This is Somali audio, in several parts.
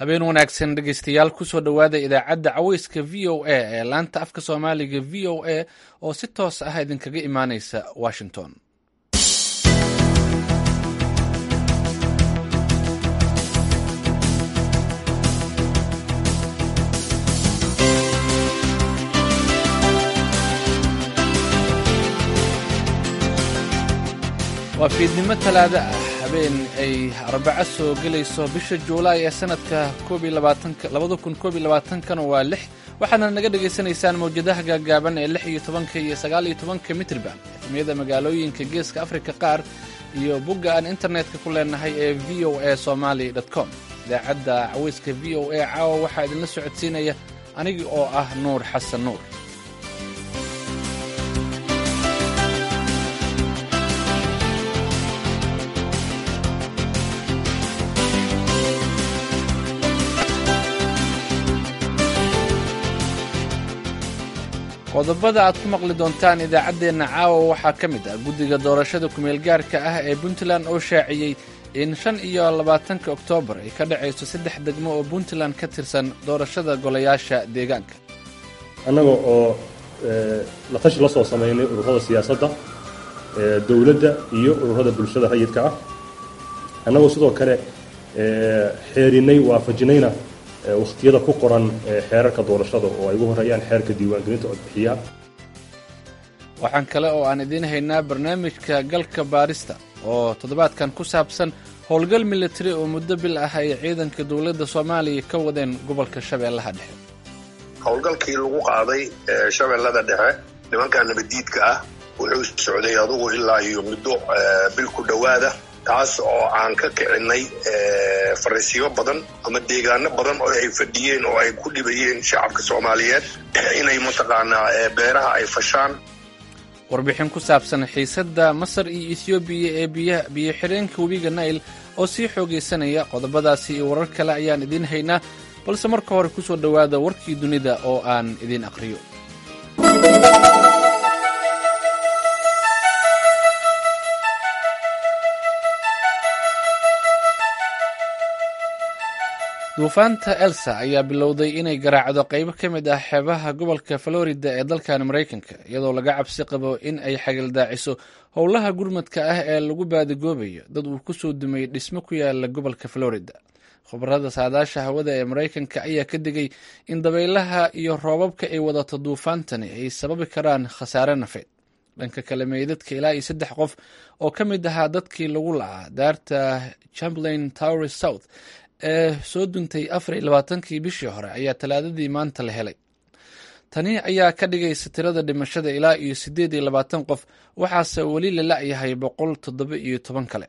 habeen wanaagsan dhegeystayaal kusoo dhowaada idaacadda caweyska v o a ee laanta afka soomaaliga v o a oo si toos ah idinkaga imaaneysa washington waa fiidnimo talaado ah habeen ay arbaco soo gelayso bisha juulaay ee sanadka kana waa lix waxaadna naga dhagaysanaysaan mawjadaha gaagaaban ee lix iyo tobanka iyo sagaal iyo tobanka mitrban efmiyada magaalooyinka geeska afrika qaar iyo bogga aan internetka ku leenahay ee v o a somaly com idaacadda caweyska v o a caawa waxaa idinla socodsiinaya anigi oo ah nuur xasan nuur qodobada aad ku maqli doontaan idaacaddeenna caawa waxaa ka mid ah guddiga doorashada kumeelgaarka ah ee puntland oo shaaciyey in shan iyo labaatanka oktoobar ay ka dhacayso saddex degmo oo puntland ka tirsan doorashada golayaasha deegaanka annaga oo la tashi la soo samaynay ururada siyaasadda dowladda iyo ururada bulshada rayidka ah annagoo sidoo kale xeerinay waafajinayna wakhtiyada ku qoran xeerarka doorashada oo ay ugu horeeyaan xeerka diiwaangelinta codbixiyaha waxaan kale oo aan idiin haynaa barnaamijka galka baarista oo toddobaadkan ku saabsan howlgal militari oo muddo bil ah ay ciidanka dowladda soomaaliya ka wadeen gobolka shabeellaha dhexe howlgalkii lagu qaaday shabeellada dhexe nimanka nabaddiidka ah wuxuu socday adugu ilaa iyo muddo bil ku dhowaada taas oo aan ka kicinay fariisiyo badan ama deegaano badan oo ay fadhiyeen oo ay ku dhibayeen shacabka soomaaliyeed inay mataqaanaa beeraha ay fashaan warbixin ku saabsan xiisadda masar iyo ethoobiya ee biyo xireenka webiga nail oo sii xoogaysanaya qodobadaasi iyo warar kale ayaan idiin haynaa balse marka hore ku soo dhowaada warkii dunida oo aan idiin aqriyo duufaanta elsa ayaa bilowday inay garaacdo qaybo ka mid ah xeebaha gobolka florida ee dalkan maraykanka iyadoo laga cabsi qabo in ay xagildaaciso howlaha gurmadka ah ee lagu baadigoobayo dad uu ku soo dumay dhismo ku yaala gobolka florida khubarada saadaasha hawada ee maraykanka ayaa ka digay in dabaylaha iyo roobabka ay wadato duufaantani ay sababi karaan khasaare nafeed dhanka kale meydadka ilaa iyo saddex qof oo ka mid ahaa dadkii lagu lacaa daarta chamberlain tower south ee soo duntay afar iyo labaatankii bishii hore ayaa talaadadii maanta la helay tani ayaa ka dhigaysa tirada dhimashada ilaa iyo siddeed iyo labaatan qof waxaase weli la la'yahay boqol toddoba iyo toban kale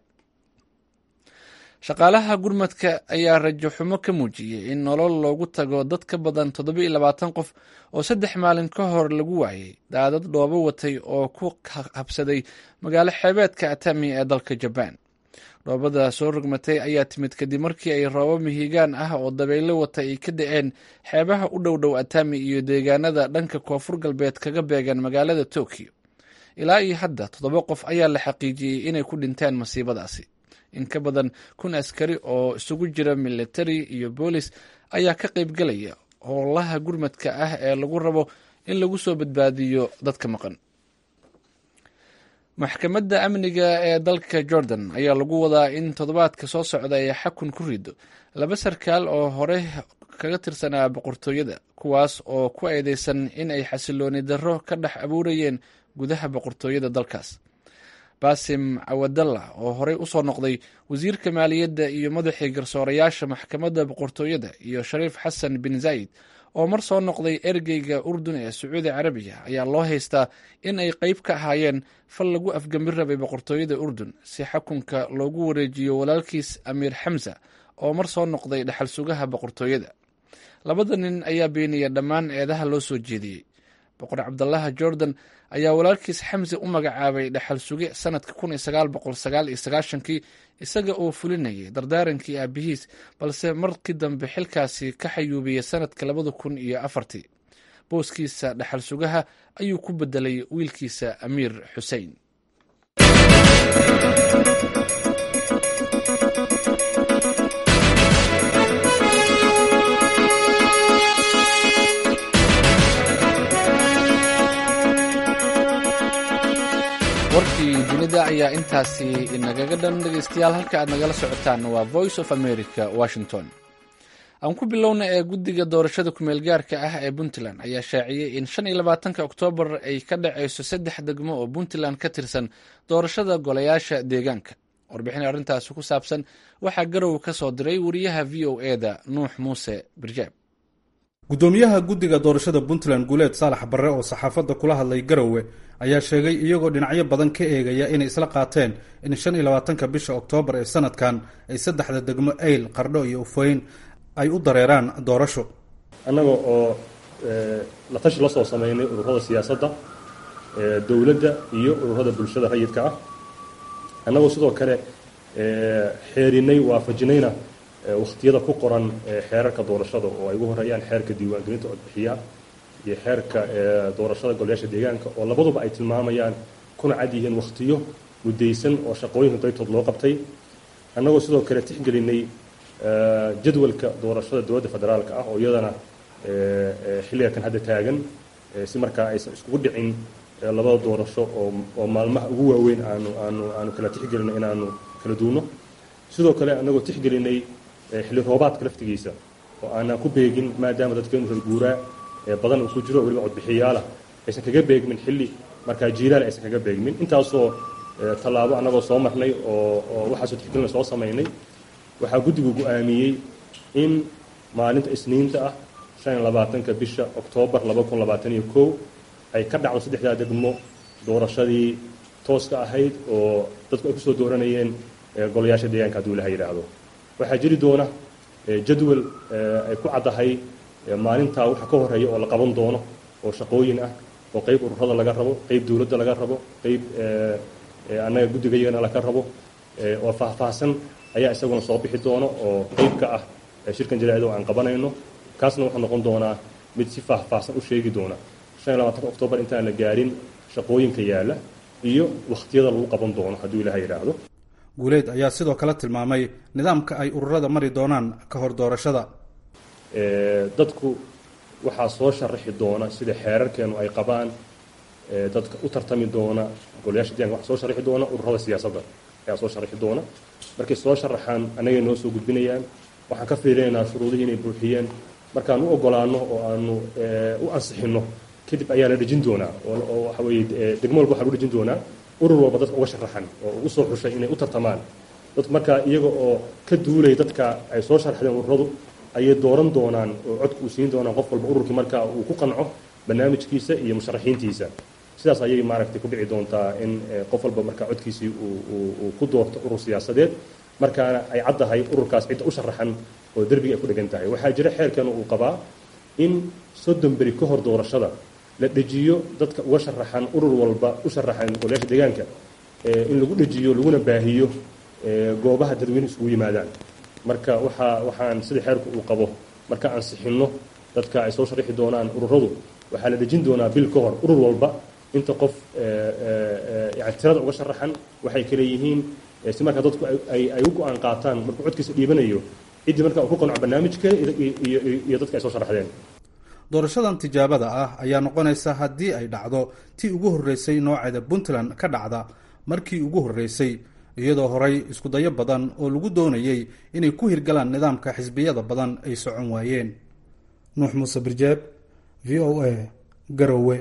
shaqaalaha gurmadka ayaa rajo xumo ka muujiyey in nolol loogu tago dad ka badan toddoba iyo labaatan qof oo saddex maalin ka hor lagu waayey daadad dhoobo watay oo ku habsaday magaalo xeebeedka atami ee dalka jabaan dhoobada soo rogmatay ayaa timid kadib markii ay roobo mihigaan ah oo dabaylo wata ay ka da-een xeebaha u dhow dhow atami iyo deegaanada dhanka koonfur galbeed kaga beegan magaalada tokyo ilaa iyo hadda toddoba qof ayaa la xaqiijiyey inay ku dhinteen masiibadaasi in ka badan kun askari oo isugu jira militari iyo boolis ayaa ka qaybgalaya howlaha gurmadka ah ee lagu rabo in lagu soo badbaadiyo dadka maqan maxkamadda amniga ee dalka jordan ayaa lagu wadaa in toddobaadka soo socda ay xakun ku rido laba sarkaal oo hore kaga tirsanaa boqortooyada kuwaas oo ku eedeysan in ay xasilooni darro ka dhex abuurayeen gudaha boqortooyada dalkaas basim cawadalla oo horey usoo noqday wasiirka maaliyadda iyo madaxii garsoorayaasha maxkamadda boqortooyada iyo shariif xasan bin zayd oo mar soo noqday ergeyga urdun ee sacuudi carabiya ayaa loo haystaa in ay qeyb ka ahaayeen fal lagu afgambin rabay boqortooyada urdun si xakunka loogu wareejiyo walaalkiis amiir xamsa oo mar soo noqday dhexal sugaha boqortooyada labada nin ayaa beeniyay dhammaan eedaha loo soo jeediyey boqor cabdalaha jordan ayaa walaalkiis xamse u magacaabay dhexal suge sanadka kun iyo sagaal boqol sagaal iyo sagaashankii isaga oo fulinayay dardaarankii aabihiis balse markii dambe xilkaasi ka xayuubiyey sanadka labada kun iyo afartii booskiisa dhexal sugaha ayuu ku bedelay wiilkiisa amiir xusein ayaa intaasi inagaga dhan dhegeystayaal halka aad nagala socotaan waa voice of america washington aan ku bilowna ee guddiga doorashada kumeel gaarka ah ee puntland ayaa shaaciyey in shan iyo labaatanka oktoobar ay ka dhacayso saddex degmo oo puntland ka tirsan doorashada golayaasha deegaanka warbixin arrintaasi ku saabsan waxaa garow ka soo diray wariyaha v o eda nuux muuse birjaab gudoomiyaha guddiga doorashada puntland guuleed saalax barre oo saxaafadda kula hadlay garowe ayaa sheegay iyagoo dhinacyo badan ka eegaya inay isla qaateen in shan iyo labaatanka bisha oktoobar ee sanadkan ay saddexda degmo eyl qardho iyo ufoyn ay u dareeraan doorasho annaga oo la tashi la soo samaynay ururada siyaasadda dowladda iyo ururada bulshada rayidka ah annagoo sidoo kale xeerinay waafajinayna wakhtiyada ku qoran xeerarka doorashada oo ay ugu horeeyaan xeerka diiwaangelinta codbixiyaha iyo xeerka doorashada golayaasha deegaanka oo labaduba ay tilmaamayaan kuna cad yihiin wakhtiyo muddaysan oo shaqooyinka daytood loo qabtay annagoo sidoo kale tixgelinay jadwalka doorashada dowladda federaalka ah oo iyadana xilliga kan hadda taagan si markaa aysan iskugu dhicin labada doorasho oo oo maalmaha ugu waaweyn aanu aanu aanu kala tixgelino inaanu kala duuno sidoo kale annagoo tixgelinay xilli roobaadka laftigiisa oo aanaan ku beegin maadaama dadkeenu reer guuraa badan uu ku jiro weliba codbixiyaalah aysan kaga beegmin xilli markaa jiilaal aysan kaga beegmin intaasoo tallaabo annagoo soo marnay oo oo waxaasoo tixgelina soo samaynay waxaa guddigu go-aamiyey in maalinta isniinta ah shan iyo labaatanka bisha oktoobar laba kun labaatan iyo kow ay ka dhacdo saddexdaa degmo doorashadii tooska ahayd oo dadku ay kusoo dooranayeen golayaasha deegaanka hadduu ilaha yidhaahdo waxaa jiri doona jadwal ay ku caddahay maalintaa waxa ka horeeya oo la qaban doono oo shaqooyin ah oo qeyb ururada laga rabo qeyb dowladda laga rabo qeyb annaga guddigayagana laga rabo oo faahfaahsan ayaa isaguna soo bixi doono oo qeyb ka ah shirkan jaraa'id oo aan qabanayno kaasna wuxuu noqon doonaa mid si faahfaahsan u sheegi doona shan iyo labaatanka oktoobar intaan la gaarin shaqooyinka yaalla iyo wakhtiyada lagu qaban doono hadduu ilaha yidhaahdo guuleed ayaa sidoo kale tilmaamay nidaamka ay ururada mari doonaan ka hor doorashada dadku waxaa soo sharaxi doona sida xeerarkeenu ay qabaan dadka u tartami doona golayaasha deeganka waxaa soo sharaxi doona ururada siyaasadda ayaa soo sharaxi doona markay soo sharaxaan annagay noo soo gudbinayaan waxaan ka fiirinaynaa shuruudihii inay buuxiyeen markaan u ogolaano oo aanu u ansixinno kadib ayaa la dhejin doonaa oo waxa weeye degmo walba waxaa lagu dhejin doonaa urur walba dadka uga sharaxan oo ugu soo xushay inay u tartamaan dadku markaa iyaga oo ka duulay dadka ay soo sharaxdeen ururadu ayay dooran doonaan oo codka uu siin doonaan qof walba ururkii markaa uu ku qanco barnaamijkiisa iyo musharaxiintiisa sidaas ayay maaragtay ku dhici doontaa in qof walba markaa codkiisii uu ku doorto urur siyaasadeed markaana ay caddahay ururkaas cidda u sharaxan oo derbiga ay ku dhegan tahay waxaa jira xeerkeenu uu qabaa in soddon beri ka hor doorashada la dhejiyo dadka uga sharaxan urur walba u sharaxan golayaasha deegaanka in lagu dhejiyo laguna baahiyo goobaha dadweyne isugu yimaadaan marka waxaa waxaan sida xeerku uu qabo marka ansixinno dadka ay soo sharaxi doonaan ururadu waxaa la dhejin doonaa bil ka hor urur walba inta qof yani tirada uga sharaxan waxay kale yihiin si markaa dadku ay u go-aan qaataan markuu codkiisa dhiibanayo ciddii markaa uu ku qanco barnaamijka iyo dadka ay soo sharaxdeen doorashadan tijaabada ah ayaa noqonaysa haddii ay dhacdo tii ugu horreysay nooceeda puntland ka dhacda markii ugu horreysay iyadoo horay iskudayo badan oo lagu doonayey inay ku hirgalaan nidaamka xisbiyada badan ay socon waayeen nuux muuse birjeeb v o a garowe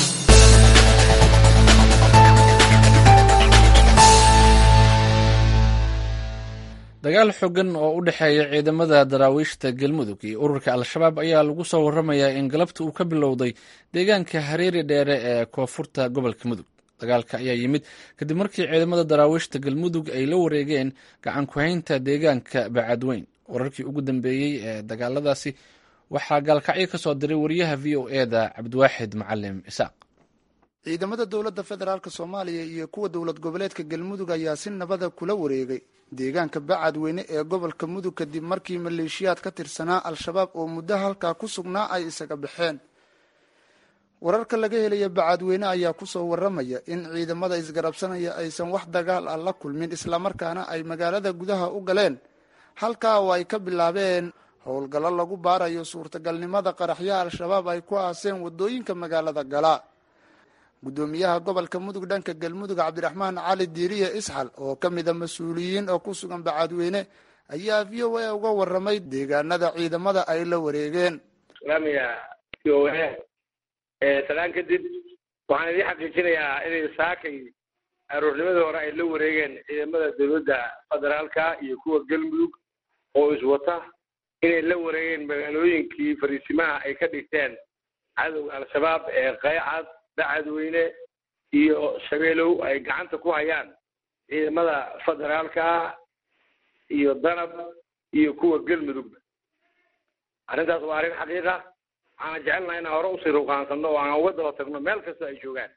dagaal xooggan oo u dhexeeya ciidamada daraawiishta galmudug iyo ururka al-shabaab ayaa lagu soo waramayaa in galabta uu ka bilowday deegaanka hareeri dheere ee koonfurta gobolka mudug dagaalka ayaa yimid kadib markii ciidamada daraawiishta galmudug ay la wareegeen gacan ku-haynta deegaanka bacadweyn wararkii ugu dambeeyey ee dagaaladaasi waxaa gaalkacyo ka soo diray wariyaha v o e da cabdiwaaxid macalim isaaq ciidamada dowladda federaalk soomaaliya iyo kuwa dowlad goboleedka galmudug ayaa si nabada kula wareegay deegaanka bacadweyne ee gobolka mudug kadib markii maleeshiyaad ka tirsanaa al-shabaab oo muddo halkaa ku sugnaa ay isaga baxeen wararka laga helaya bacadweyne ayaa kusoo waramaya in ciidamada isgarabsanaya aysan wax dagaal ah la kulmin islamarkaana ay magaalada gudaha u galeen halkaa oo ay ka bilaabeen howlgallo lagu baarayo suurtagalnimada qaraxyaha al-shabaab ay ku aaseen wadooyinka magaalada gala guddoomiyaha gobolka mudug dhanka galmudug cabdiraxmaan cali diiriye isxal oo ka mida mas-uuliyiin oo ku sugan bacadweyne ayaa v o a uga waramay deegaanada ciidamada ay la wareegeen islaamiga v o a salaan kadib waxaan idiin xaqiijinayaa inay saakay aroornimadii hore ay la wareegeen ciidamada dowladda federaalka iyo kuwa galmudug oo iswata inay la wareegeen magaalooyinkii fariisimaha ay ka dhigteen cadowga al-shabaab ee qaycad bacadweyne iyo shabeelow ay gacanta ku hayaan ciidamada federaalka iyo danab iyo kuwa galmudugba arrintaas waa arrin xaqiiqa waxaana jecelnaha inaan hore usii ruqaansano oo aan uga daba tagno meel kasta ay joogaan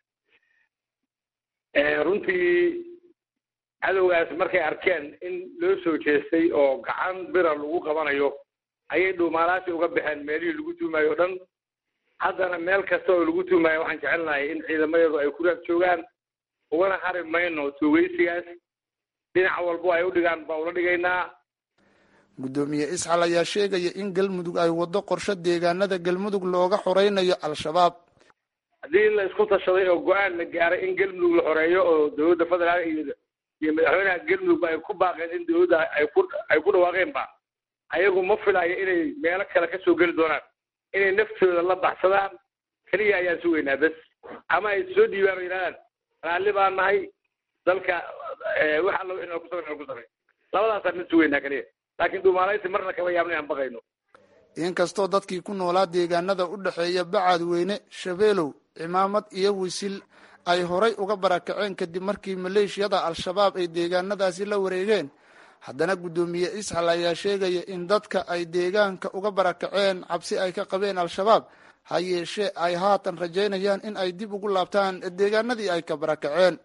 runtii cadowgaas markay arkeen in loo soo jeestay oo gacan bira lagu qabanayo ayay dhuumaalaasi uga baxeen meelihii lagu tuumayo o dhan haddana meel kasta oo lagu tuumayo waxaan jecelnahay in ciidamadeedu ay ku raag joogaan ugana hari mayno tuugeysigaas dhinac walbo ay u dhigaan baa ula dhigaynaa guddoomiye isxal ayaa sheegaya in galmudug ay waddo qorshe deegaanada galmudug looga xoreynayo al-shabaab haddii la isku tashaday oo go-aan la gaaray in galmudug la xoreeyo oo dowladda federaalka iyo iyo madaxweynaha galmudugba ay ku baaqeen in dowladda ay ku ay ku dhawaaqeenba ayagu ma filayo inay meelo kale ka soo geli doonaan inay naftooda la baxsadaan keliya ayaan sugaynaa bes ama ay soo dhiibaan oo yidhahdaan raalli baan nahay dalka wax allo inaan ku samay ku samay labadaasaan mid sugaynaa keliya laakiin dhuumaalaysi marna kama yaabna inaan baqayno inkastoo dadkii ku noolaa deegaanada u dhexeeya bacadweyne shabeelow cimaamad iyo wisil ay horay uga barakaceen kadib markii maleeshiyada al-shabaab ay deegaanadaasi la wareegeen haddana guddoomiye isxal ayaa sheegaya in dadka ay deegaanka uga barakaceen cabsi ay ka qabeen al-shabaab ha yeeshee ay haatan rajaynayaan in ay dib ugu laabtaan deegaanadii ay ka barakaceen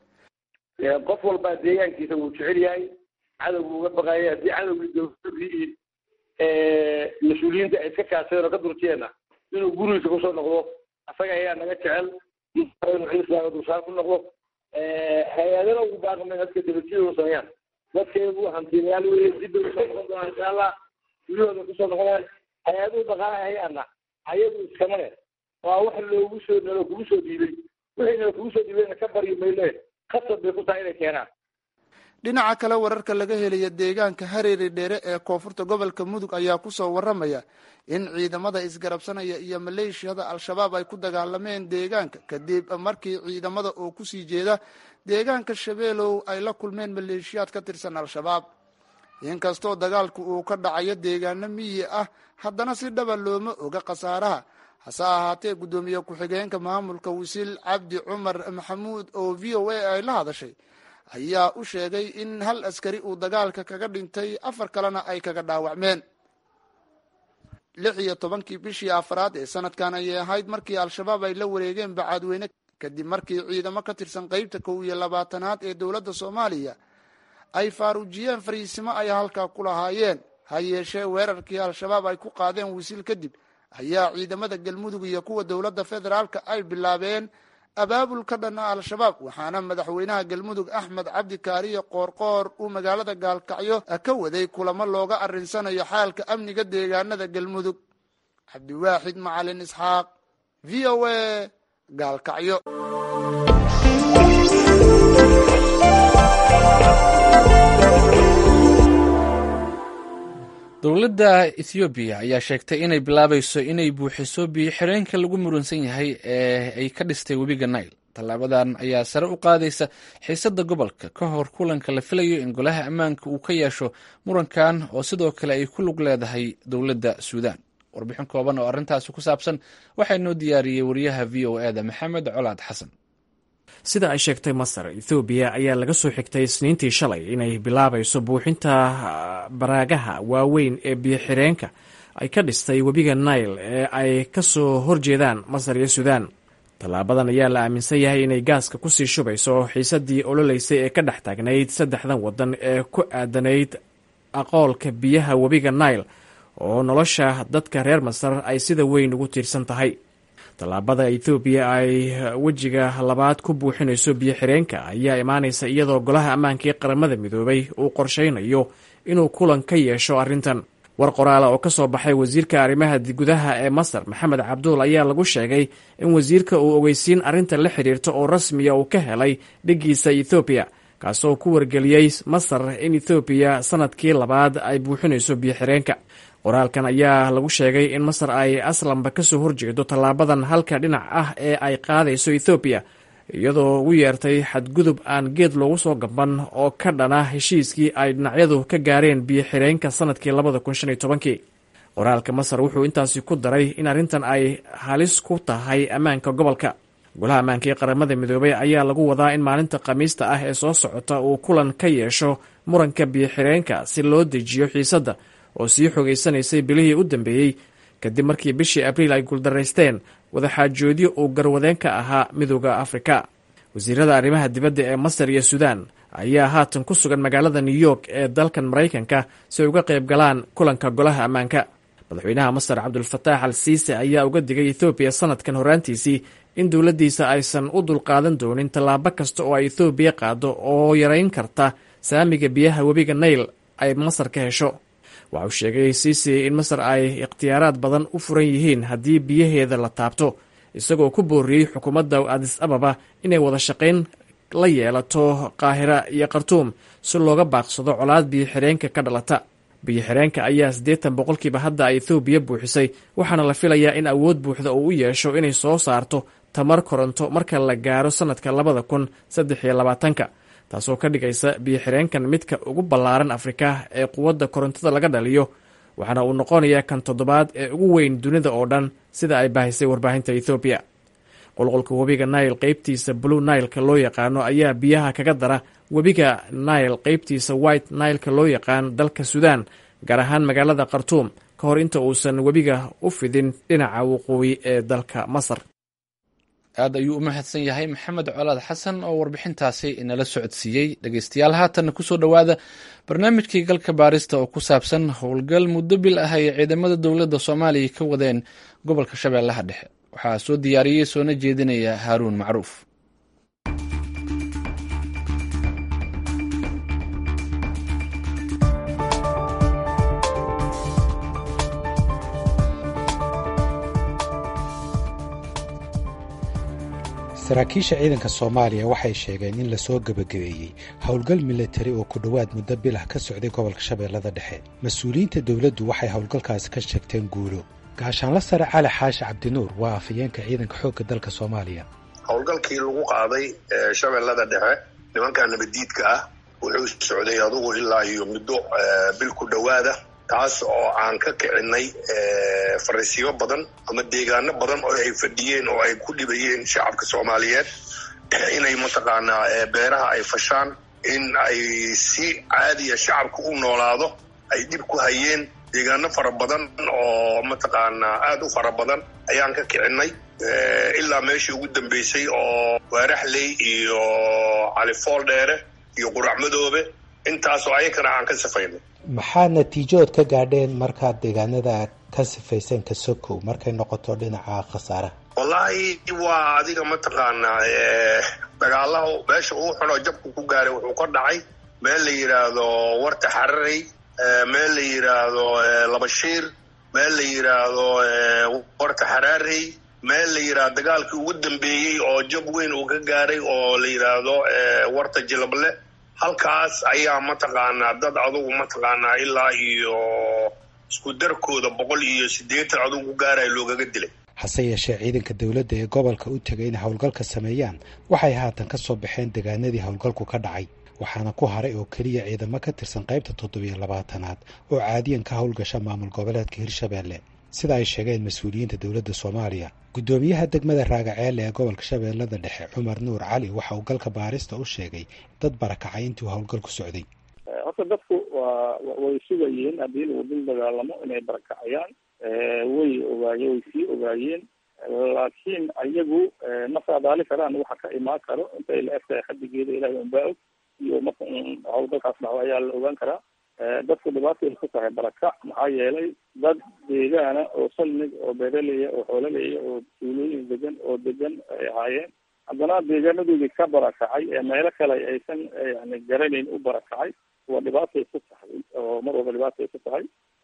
qof walbaa deegaankiisa wuu jecel yahay cadowgu uga baqaya haddii cadowgii dowladii mas-uuliyiinta ay iska kaashadeen oo ka durjiyeenna inuu gurigiisa kusoo noqdo asaga ayaa naga jecel islaama dulsaar ku noqdo hay-adana ugu baaqmay dadka dabajiyada sameeyaan dadkeedu hantiinayaal weye dib bay usoo noqon doonaan insha allah guryahooda kusoo noqonayaan hay-aduhu dhaqaalaha hay-adna ayagu iskama leh waa wax loogu soo nalo kugu soo dhiibay wixii nalo kugu soo dhiibayna ka baryi mayne khasab bay ku tahay inay keenaan dhinaca kale wararka laga helaya deegaanka hareeri dheere ee koonfurta gobolka mudug ayaa kusoo waramaya in ciidamada isgarabsanaya iyo maleeshiyada al-shabaab ay ku dagaalameen deegaanka kadib markii ciidamada oo kusii jeeda deegaanka shabeelow ay la kulmeen maleeshiyaad ka tirsan al-shabaab inkastoo dagaalku uu ka dhacayo deegaano miyi ah haddana si dhaba looma oga khasaaraha hase ahaatee guddoomiye ku-xigeenka maamulka wasiil cabdi cumar maxamuud oo v o a ay la hadashay ayaa u sheegay in hal askari uu dagaalka kaga dhintay afar kalena ay kaga dhaawacmeen lix iyo tobankii bishii afraad ee sanadkan ayay ahayd markii al-shabaab ay la wareegeen bacadweyne kadib markii ciidamo ka tirsan qeybta kow iyo labaatanaad ee dowladda soomaaliya ay faaruujiyeen fariisimo ay halkaa ku lahaayeen ha yeeshee weerarkii al-shabaab ay ku qaadeen wisiil kadib ayaa ciidamada galmudug iyo kuwa dowladda federaalka ay bilaabeen abaabul ka dhana al-shabaab waxaana madaxweynaha galmudug axmed cabdi kaariye qoorqoor uu magaalada gaalkacyo ka waday kulamo looga arinsanayo xaalka amniga deegaanada galmudug cabdiwaaxid macalin isxaaq v o a gaalkacyo dowladda ethoobiya ayaa sheegtay inay bilaabayso inay buuxiso biyo xireenka lagu muransan yahay ee ay ka dhistay webiga nail tallaabadan ayaa sare u qaadaysa xiisadda gobolka ka hor kulanka la filayo in golaha ammaanka uu ka yeesho murankan oo sidoo kale ay ku lug leedahay dowladda suudaan warbixin kooban oo arrintaasi ku saabsan waxaa inoo diyaariyey wariyaha v o e da maxamed colaad xasan sida ay sheegtay masar ethoobiya ayaa laga soo xigtay isniintii shalay inay bilaabayso buuxinta baraagaha waaweyn ee biyo-xireenka ay ka dhistay webiga nail ee ay ka soo horjeedaan masar iyo suudaan tallaabadan ayaa la aaminsan yahay inay gaaska kusii shubayso xiisadii ololeysay ee ka dhex taagnayd saddexdan waddan ee ku aadanayd aqoolka biyaha webiga nail oo nolosha dadka reer masar ay sida weyn ugu tiirsan tahay tallaabada ethoobiya ay wejiga labaad ku buuxinayso biyo xireenka ayaa imaanaysa iyadoo golaha ammaanka ee qaramada midoobay uu qorshaynayo inuu kulan ka yeesho arrintan war qoraala oo ka soo baxay wasiirka arrimaha gudaha ee masar maxamed cabduul ayaa lagu sheegay in wasiirka uu ogeysiin arrinta la xidhiirta oo rasmiya uu ka helay dhiggiisa ethoobiya kaasoo ku wargeliyey masar in ethoobiya sanadkii labaad ay buuxinayso biyo-xireenka qoraalkan ayaa lagu sheegay in masar ay aslanba kasoo horjeedo tallaabadan halka dhinac ah ee ay qaadayso ethoobiya iyadoo ugu yeertay xadgudub aan geed loogu soo gaban oo ka dhana heshiiskii ay dhinacyadu ka gaareen biyo-xireenka sanadkii labada kun shan iyo tobankii qoraalka masar wuxuu intaasi ku daray in arrintan ay halis ku tahay ammaanka gobolka golaha ammaanka ee qaramada midoobay ayaa lagu wadaa in maalinta khamiista ah ee soo socota uu kulan ka yeesho muranka biyo-xireenka si loo dejiyo xiisadda oo sii xogeysanaysay bilihii u dambeeyey kadib markii bishii abriil ay guuldaraysteen wadaxaajoodyo uu garwadeen ka ahaa midooda afrika wasiirada arrimaha dibadda ee masar iyo suudaan ayaa haatan ku sugan magaalada new york ee dalkan maraykanka si ay uga qayb galaan kulanka golaha ammaanka madaxweynaha masar cabdulfataax al siise ayaa uga digay ethoobiya sanadkan horaantiisii in dowladdiisa aysan u dulqaadan doonin tallaabo kasta oo ay ethoobiya qaado oo yarayn karta saamiga biyaha webiga nail ay masar ka hesho waxa uu sheegay siisi in masar ay ikhtiyaaraad badan u furan yihiin haddii biyaheeda la taabto isagoo ku booriyey xukuumadda adis ababa inay wada shaqayn la yeelato qaahira iyo khartuum si looga baaqsado colaad biyo-xireenka ka dhalata biyo-xireenka ayaa siddeetan boqolkiiba hadda ay ethoobiya buuxisay waxaana la filayaa in awood buuxda uu u yeesho inay soo saarto tamar koronto marka la gaaro sannadka labada kun saddex iyo labaatanka taasoo ka dhigaysa biyo-xireenkan midka ugu ballaaran afrika ee quwadda korontada laga dhaliyo waxaana uu noqonayaa kan toddobaad ee ugu weyn dunida oo dhan sida ay baahisay warbaahinta ethoobiya qulqulka webiga nail qeybtiisa blue nailka loo yaqaano ayaa biyaha kaga dara webiga nail qeybtiisa white nailka loo yaqaan dalka suudaan gaar ahaan magaalada khartuum ka hor inta uusan webiga u fidin dhinaca waqooyi ee dalka masar aad ayuu u mahadsan yahay maxamed colaad xasan oo warbixintaasi inala socodsiiyey dhegeystayaal haatanna kusoo dhowaada barnaamijkii galka baarista oo ku saabsan howlgal muddo bil ah ay ciidamada dowladda soomaaliya ka wadeen gobolka shabeellaha dhexe waxaa soo diyaariyey soona jeedinaya haaruun macruuf saraakiisha ciidanka soomaaliya waxay sheegeen in lasoo gebagabeeyey howlgal milatari oo ku dhowaad muddo bilah ka socday gobolka shabeellada dhexe mas-uuliyiinta dowladdu waxay howlgalkaasi ka sheegteen guulo gaashaanla sare cali xaashi cabdinuur waa afhayeenka ciidanka xoogga dalka soomaaliya howlgalkii lagu qaaday shabeellada dhexe nimanka nabaddiidka ah wuxuu socday adugu ilaa iyo muddo bil ku dhowaada taas oo aan ka kicinay fariisiyo badan ama deegaano badan oo ay fadhiyeen oo ay ku dhibayeen shacabka soomaaliyeed inay mataqaanaa beeraha ay fashaan in ay si caadiya shacabka u noolaado ay dhib ku hayeen deegaano fara badan oo mataqaanaa aada u fara badan ayaan ka kicinay ilaa meeshii ugu dambeysay oo waaraxley iyo califool dheere iyo quracmadoobe intaasoo ayakana aan ka safaynay maxaa natiijood ka gaadheen markaad deegaanada ka sifayseen kasokow markay noqoto dhinaca khasaaraha wallaahi waa adiga mataqaanaa dagaalaha meesha uu xunoo jabku ku gaaray wuxuu ka dhacay meel la yidhaahdo warta xararey meel la yidhaahdo labashiir meel la yidhaahdo warta xaraarey meel la yidhaahdo dagaalkii ugu dambeeyey oo jab weyn uu ka gaaray oo la yidhaahdo warta jilable halkaas ayaa mataqaanaa dad adugu mataqaanaa ilaa iyo isku darkooda boqol iyo siddeetan adugu gaaraya loogaga dilay hase yeeshee ciidanka dowladda ee gobolka u tegay inay howlgalka sameeyaan waxay haatan ka soo baxeen deegaanadii howlgalku ka dhacay waxaana ku haray oo keliya ciidamo ka tirsan qaybta toddobiyo labaatanaad oo caadiyan ka howlgasha maamul goboleedka hirshabeelle sida ay sheegeen mas-uuliyiinta dowladda soomaaliya guddoomiyaha degmada raagaceelle ee gobolka shabeellada dhexe cumar nuur cali waxa uu galka baarista u sheegay dad barakacay intii uu howlgalku socday horta dadku waa way sugayeen haddii lagu dul dagaalamo inay barakacayaan way ogaaye way sii ogaayeen laakiin ayagu ma saadaali karaan waxa ka imaan karo intay la egtahay xadigeeda ilahay unbaa og iyo marka howlgalkaas dhaco ayaa la ogaan karaa dadku dhibaatay ku tahay barakac maxaa yeelay dad deegaana oo salmig oo beeraleya oo xoolaleya oo tuulooyin degan oo degan ay ahaayeen haddana deegaanadoodii ka barakacay ee meelo kale aysan yani garanayn u barakacay waa dhibaatay ku tahay oo mar walba dhibaatay ku tahay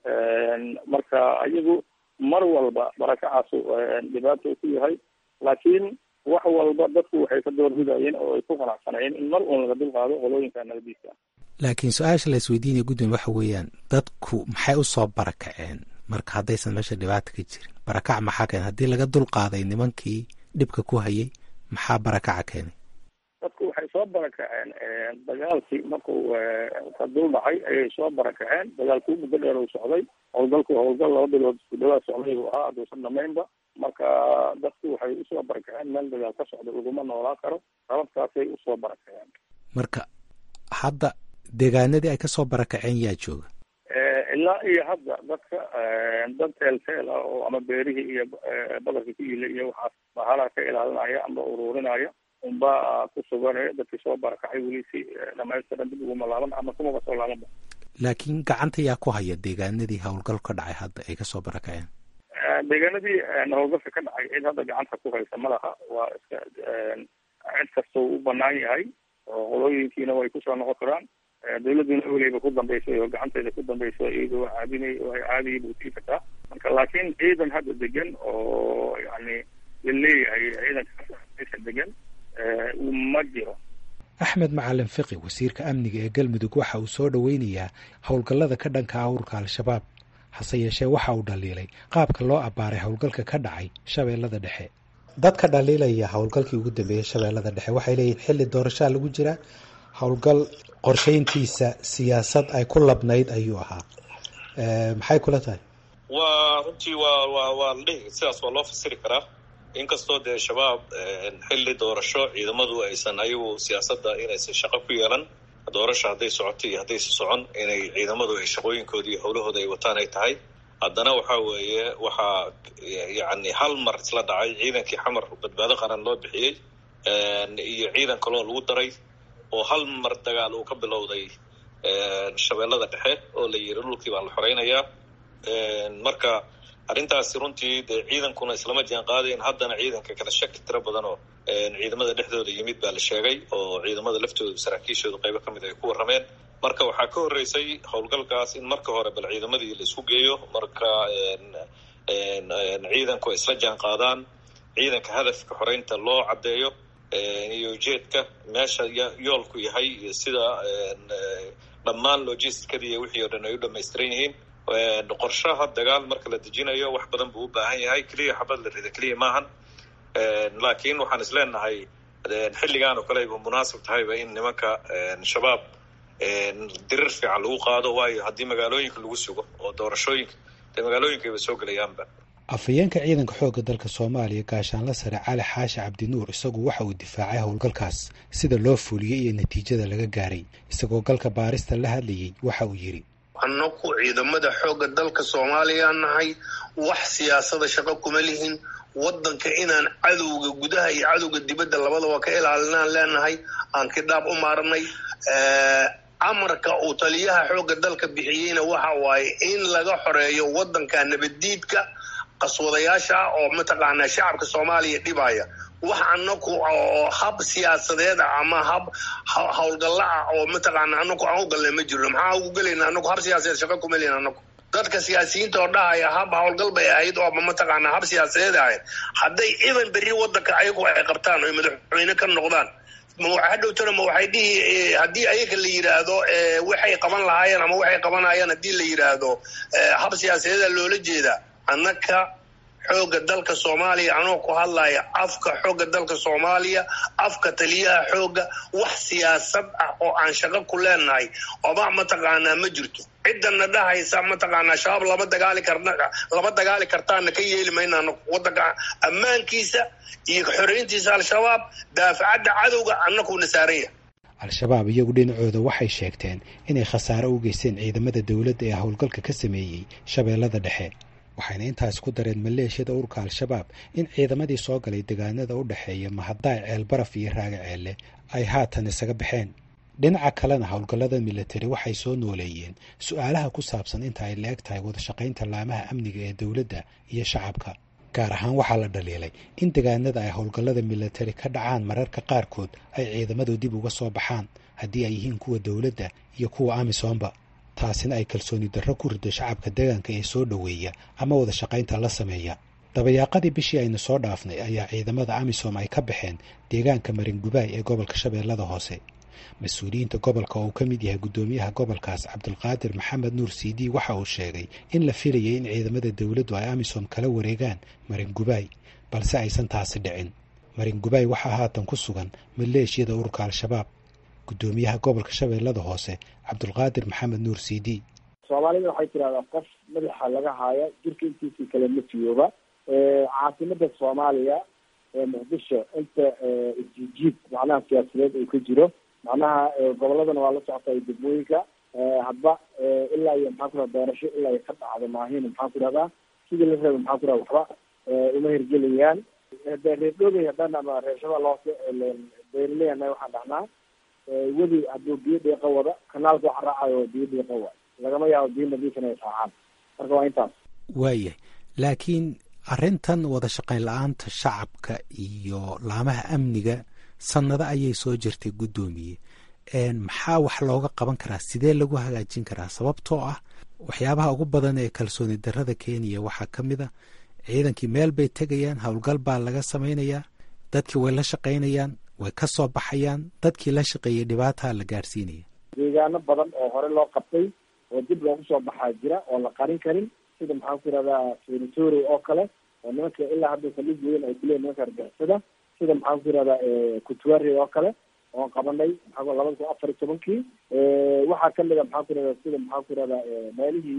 marka iyagu mar walba barakacaasu dhibaato ku yahay laakiin wax walba dadku waxay ka doorbidayeen oo ay ku qanacsanayeen in mar uun laga dulqaado qolooyinka nabadiisa laakiin su-aasha la isweydiinaya guddomiye waxa weeyaan dadku maxay usoo barakaceen marka haddaysan meesha dhibaata ka jirin barakac maxaa keenay haddii laga dulqaaday nimankii dhibka ku hayay maxaa barakaca keenay dadku waxay soo barakaceen dagaalkii markuu ka dul dhacay ayay soo barakaceen dagaalkii muddo dheer uu socday howlgalku howlgal laba bilood isku dhawaad socday buu ahaa hadduusan dhamaynba marka dadku waxay usoo barakaceen meel dagaal ka socda laguma noolaa karo sababtaasay usoo barakaceen marka hadda deegaanadii ay kasoo barakaceen yaa jooga ilaa iyo hadda dadka dad teelteel ah oo ama beerihii iyo badarka ku yila iyo waxaas bahalaha ka ilaalinaya ama ururinaya unba ku sugan dadkii soo barakacay weli si dhamaystiran dib uguma laaban ama kumaba soo laabanba laakiin gacanta yaa ku haya deegaanadii howlgal ka dhacay hadda ay kasoo barakaceen deegaanadii howlgalka ka dhacay cid hadda gacanta ku haysa ma laha waa iska cid kastoo u banaan yahay oo qolooyinkiina way kusoo noqon karaan dawladuna weliba ku dambeysay oo gacanteeda ku dambeysay iyada waa caadinay waa caadiya buu sii kartaa marka laakiin ciidan hadda degan oo yani la leeyahay ciidankaasa degan ma jiro axmed macalin fiqi wasiirka amniga ee galmudug waxa uu soo dhoweynayaa howlgallada ka dhanka awrka al-shabaab hase yeeshee waxa uu dhaliilay qaabka loo abbaaray howlgalka ka dhacay shabeellada dhexe dadka dhaliilaya howlgalkii ugu dambeeyey shabeellada dhexe waxay leeyihin xilli doorashaa lagu jiraa howlgal qorshayntiisa siyaasad ay ku labnayd ayuu ahaa maxay kula tahay waa runtii waa waa waa la dhihi sidaas waa loo fasiri karaa inkastoo dee shabaab xilli doorasho ciidamadu aysan ayagu siyaasadda inaysan shaqo ku yeelan doorasho hadday socoto iyo haddaysa socon inay ciidamadu ay shaqooyinkooda iyo howlahooda ay wataan ay tahay haddana waxa weeye waxaa yacni hal mar isla dhacay ciidankii xamar badbaado qaran loo bixiyey iyo ciidan kaloo lagu daray oo hal mar dagaal uu ka bilowday shabeellada dhexe oo la yiri dhulkii baa la xoreynayaa marka arrintaasi runtii dee ciidankuna islama jaan qaadayn haddana ciidanka kala shaki tiro badan oo ciidamada dhexdooda yimid baa la sheegay oo ciidamada laftooda saraakiishooda qaybo ka mid ay ku warrameen marka waxaa ka horreysay howlgalkaas in marka hore bal ciidamadii la isku geeyo marka ciidanku ay isla jaan qaadaan ciidanka hadafka xoreynta loo caddeeyo iyo ujeedka meesha yoolku yahay iyo sida dhammaan logisticadii iyo wixii o dhan ay u dhamaystiran yihiin qorshaha dagaal marka la dejinayo wax badan buu u baahan yahay keliya xabad la rida keliya maahan laakiin waxaan is leenahay xilligan oo kale ayba munaasib tahayba in nimanka shabaab dirir fiican lagu qaado waayo haddii magaalooyinka lagu sugo oo doorashooyinka dee magaalooyinkayba soo gelayaanba afhayeenka ciidanka xoogga dalka soomaaliya gaashaanla sare cali xaashi cabdinuur isagu waxa uu difaacay howlgalkaas sida loo fuliyey iyo natiijada laga gaaray isagoo galka baarista la hadlayey waxa uu yidhi annaku ciidamada xoogga dalka soomaaliya nahay wax siyaasada shaqo kuma lihin waddanka inaan cadowga gudaha iyo cadowga dibadda labadaba ka ilaalinaan leenahay aan kidhaab u maarnay amarka uu taliyaha xoogga dalka bixiyeyna waxa waaye in laga xoreeyo waddanka nabaddiidka qaswadayaasha ah oo mataqaanaa shacabka soomaaliya dhibaya wax anaku oo hab siyaasadeed ah ama hab howlgalla ah oo mataqaana anaku aan u galnay ma jirno maxaa ugu gelayna anaku hab siyaasadeed shaqa kuma leyn anaku dadka siyaasiyiinta oo dhahaya hab howlgal bay ahayd oo mataqaanaa hab siyaasadeed ahayd hadday iban berri waddanka ayagu ay qabtaan oy madaxweyne ka noqdaan hadhowtana ma waxay dhihi haddii ayaga la yidhaahdo waxay qaban lahaayeen ama waxay qabanayaan haddii la yidhaahdo hab siyaasadeeda loola jeedaa annaka xoogga dalka soomaaliya anoo ku hadlaya afka xoogga dalka soomaaliya afka taliyaha xoogga wax siyaasad ah oo aan shaqo ku leenahay oba mataqaanaa ma jirto ciddana dhahaysa mataqaanaa shabaab lama dagaali karna lama dagaali kartaana ka yeeli maynaano waddanka ammaankiisa iyo xoreyntiisa al-shabaab daafacadda cadowga annakuna saaran yahay al-shabaab iyagu dhinacooda waxay sheegteen inay khasaare u geysteen ciidamada dowladda ee howlgalka ka sameeyey shabeellada dhexe waxayna intaas ku dareen maleeshiyada urka al-shabaab in ciidamadii soo galay degaanada u dhexeeya mahadaay ceelbaraf iyo raaga ceelle ay haatan isaga baxeen dhinaca kalena howlgallada milatari waxay soo nooleeyeen su-aalaha ku saabsan inta ay la-eg tahay wadashaqaynta laamaha amniga ee dowladda iyo shacabka gaar ahaan waxaa la dhaliilay in degaanada ay howlgallada milatari ka dhacaan mararka qaarkood ay ciidamadu dib uga soo baxaan haddii ay yihiin kuwa dowladda iyo kuwa amisoomba taasina ay kalsooni darro ku rido shacabka deegaanka ee soo dhoweeya ama wada shaqaynta la sameeya dabayaaqadii bishii aynu soo dhaafnay ayaa ciidamada amisom ay ka baxeen deegaanka maringubaay ee gobolka shabeellada hoose mas-uuliyiinta gobolka oo uu ka mid yahay guddoomiyaha gobolkaas cabdulqaadir maxamed nuur siidi waxa uu sheegay in la filayay in ciidamada dowladdu ay amisom kala wareegaan maringubaay balse aysan taasi dhicin maringubaay waxaa haatan ku sugan maleeshiyada ururka al-shabaab guddoomiyaha gobolka shabeellada hoose cabdulqaadir maxamed nuur siidi soomaalida waxay tidhahdaa qof madaxa laga haaya jirka intiisii kale ma jiyooba caasimada soomaaliya ee muqdisho inta isjijiid macnaha siyaasadeed uu ka jiro macnaha goboladana waa la socota iyo degmooyinka hadba ilaa iyo maxaa ku raha doorasho ilaa iyo ka dhacdo maahin maxaa ku rahdaa sidii la raba maxaa ku raha waxba uma hirgelayaan de reer dhoobey haddaan ama reer shabeelle hoose beeraleyana waxaan dhahnaa wedi hadduu biyo dhiiqa wada kanaalka waxa raacayo biyo dhiiqa waay lagama yaabo biyo nadiif inay raacaan marka waa intaas waayahay laakiin arrintan wada shaqayn la-aanta shacabka iyo laamaha amniga sannado ayay soo jirtay guddoomiye maxaa wax looga qaban karaa sidee lagu hagaajin karaa sababtoo ah waxyaabaha ugu badan ee kalsooni darrada kenya waxaa ka mid a ciidankii meel bay tegayaan howlgal baa laga samaynayaa dadkii way la shaqaynayaan way ka soo baxayaan dadkii la shaqeeyay dhibaataa la gaadhsiinaya deegaano badan oo hore loo qabtay oo dib loogu soo baxaa jira oo la qarin karin sida maxaan ku yihahdaa territory oo kale oo nimanka ilaa hadda saldhig weyn ay kuleeyihin nimanka argixisada sida maxaan ku yihahdaa kutuari oo kale oon qabanay maxaa labada kun afar iyo tobankii waxaa kamid a maxaan ku yihahdaa sida maxaan ku yihahdaa meelihii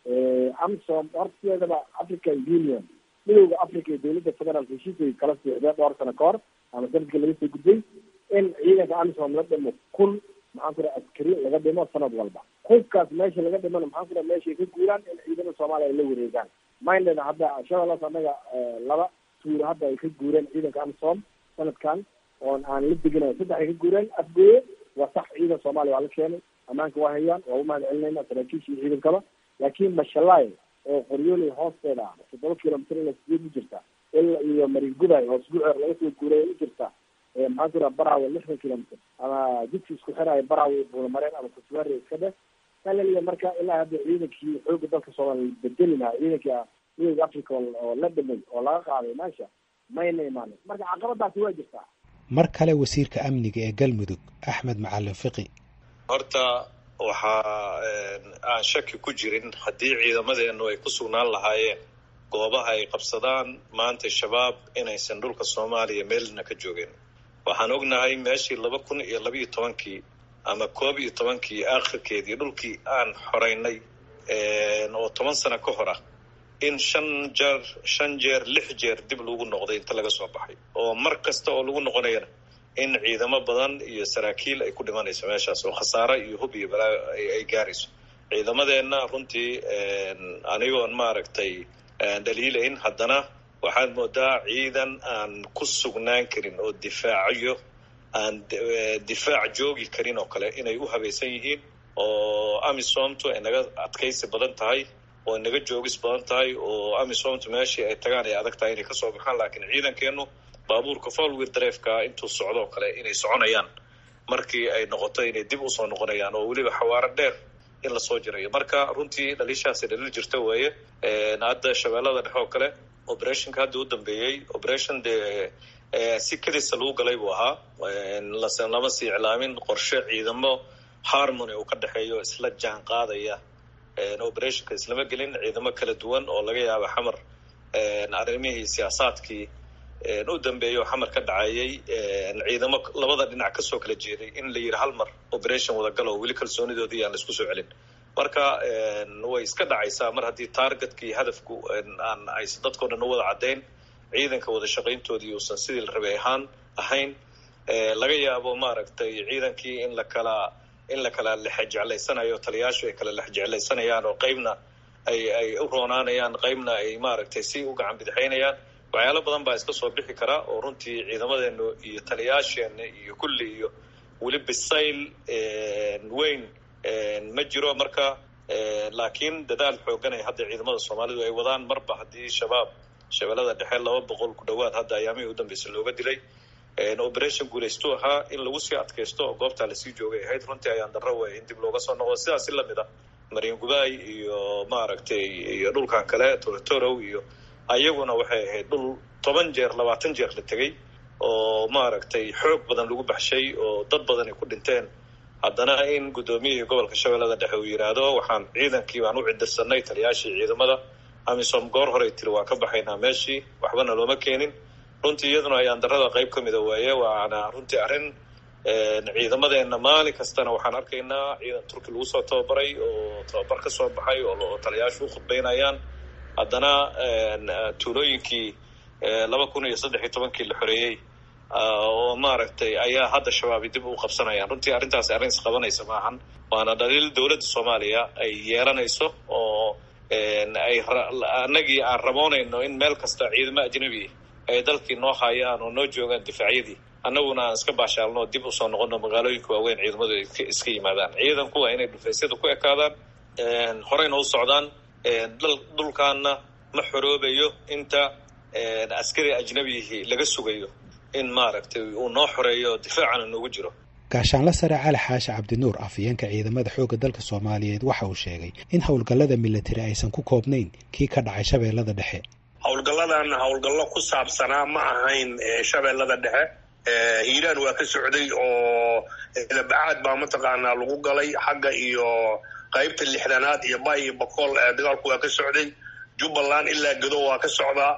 amsom horta sideedaba african union midowda africa iyo dowladda federaalka heshiiskay kala siixdeen dhowr sano ka hor ama sanadkii laga soo gudbay in ciidanka amisom la dhimo kun maxaan ku yidhaha askari laga dhimo sanad walba hubkaas meesha laga dhimana maxaan ku yidhaha meeshay ka guuraan in ciidamada soomaaliya ay la wareegaan minded hadda shabeellaas annaga laba tuur hadda ay ka guureen ciidanka amisom sanadkan oon aan la deginayo saddex ay ka guureen afgooye waa sax ciidan soomaaliya waa la keenay ammaanka waa hayaan waa umahad celinayna saraakiisha iyo ciidankaba laakiin mashalaay oo qoryooley hoosteeda ah toddoba kilomitr ilaa sideed u jirta ilaa iyo maringuday oo isbuuceer laga soo guuray u jirta maxaan ku yidhaha baraawe lixdan kilomitr ama jidka isku xiraayo baraawe iyo buulamareen ama kutuwaari iska dheh kalaliya marka ilaa hadda ciidankii xooga dalka soomaaliya bedeli lahaa ciidankii midowda africa oo la dhimay oo laga qaaday meesha mayna imaanin marka caqabadaasi waa jirtaa mar kale wasiirka amniga ee galmudug axmed macalin fiqi horta waxaa aan shaki ku jirin haddii ciidamadeenu ay ku sugnaan lahaayeen goobaha ay qabsadaan maanta shabaab inaysan dhulka soomaaliya meelna ka joogeen waxaan ognahay meeshii laba kun iyo labaiyo tobankii ama koob iyo tobankii aakhirkeedii dhulkii aan xoreynay oo toban sano ka hor ah in shan jeer shan jeer lix jeer dib lagu noqday inta laga soo baxay oo mar kasta oo lagu noqonayana in ciidamo badan iyo saraakiil ay ku dhimanayso meeshaas oo khasaare iyo hub iyo balaa ay gaarayso ciidamadeenna runtii anigoon maaragtay dhaliilayn haddana waxaad moodaa ciidan aan ku sugnaan karin oo difaaciyo aan difaac joogi karin oo kale inay u habaysan yihiin oo amisomtu ay naga adkaysi badan tahay oo ay naga joogis badan tahay oo amisomtu meeshii ay tagaan ay adag tahay inay kasoo baxaan laakiin ciidankeenu baabuurka folwir dareefka intuu socdo oo kale inay soconayaan markii ay noqoto inay dib usoo noqonayaan oo weliba xawaaro dheer in lasoo jirayo marka runtii dhaliishaasi dhaliil jirta weeye hadda shabeellada dhexe oo kale operationka hadda u dambeeyey operation dee si kadisa lagu galay buu ahaa lase lama sii iclaamin qorshe ciidamo harmony uu ka dhexeeyo isla jaan qaadaya operationka islama gelin ciidamo kala duwan oo laga yaaba xamar arrimihii siyaasaadkii u dambeeya oo xamar ka dhacayay ciidamo labada dhinac kasoo kala jeeday in la yidhi hal mar operation wadagalo oo weli kalsoonidoodii aan laisku soo celin marka way iska dhacaysaa mar haddii targetkii hadafku aan aysan dadkao dhan u wada caddayn ciidanka wada shaqayntoodii uusan sidii la rabay ahaan ahayn laga yaabo maaragtay ciidankii in la kala in la kala lexjeclaysanayo taliyaashu ay kala lexjeclaysanayaan oo qeybna ay ay u roonaanayaan qeybna ay maaragtay si u gacan bidixaynayaan waxyaalo badan baa iska soo bixi karaa oo runtii ciidamadeenu iyo taliyaasheena iyo kulli iyo weli bisayl weyn ma jiro marka laakiin dadaal xoogan ay hadda ciidamada soomaalidu ay wadaan marba haddii shabaab shabeellada dhexe laba boqol ku dhowaad hadda ayaamihii u dambeysay looga dilay operation guulaystu ahaa in lagu sii adkaysto oo goobtaa lasii joogay ahayd runtii ayaan darro weya in dib looga soo noqdo sidaasi lamid ah mariangubay iyo maaragtay iyo dhulkan kale torotorow iyo ayaguna waxay ahayd dhul toban jeer labaatan jeer la tegey oo maaragtay xoog badan lagu baxshay oo dad badan ay ku dhinteen haddana in guddoomiyihii gobolka shabeellada dhexe uu yidhaahdo waxaan ciidankii baan u cidirsanay taliyaashii ciidamada amisom goor horey tiri waan ka baxaynaa meeshii waxbana looma keenin runtii iyaduna ayaan darada qayb ka mida waaye waana runtii arrin ciidamadeenna maalin kastana waxaan arkaynaa ciidan turki lagu soo tababaray oo tababar ka soo baxay oo taliyaashu u khudbaynayaan haddana tuulooyinkii laba kun iyo saddex iyo tobankii la xoreeyey oo maaragtay ayaa hadda shabaabi dib u qabsanayaan runtii arrintaasi arrin isqabanaysa maahan waana dhaliil dowladda soomaaliya ay yeelanayso oo ay annagii aan raboonayno in meel kasta ciidamo ajnabi ay dalkii noo hayaan oo noo joogaan difaacyadii annaguna aan iska baashaalno dib usoo noqono magaalooyinka waaweyn ciidamadu ay iska yimaadaan ciidanku waa inay dhufaysyada ku ekaadaan horeyna u socdaan dhulkaana ma xoroobayo inta askari ajnabihii laga sugayo in maaragtay uu noo xoreeyo difaacana noogu jiro gaashaanla sare cali xaashi cabdinuur afhayeenka ciidamada xoogga dalka soomaaliyeed waxa uu sheegay in howlgallada militari aysan ku koobnayn kii ka dhacay shabeellada dhexe howlgalladan howlgallo ku saabsanaa ma ahayn shabeellada dhexe hiiraan waa ka socday oo labacaad baa mataqaanaa lagu galay xagga iyo qaybta lixdanaad iyo bay iyo bokool dagaalku waa ka socday jubbaland ilaa gado waa ka socdaa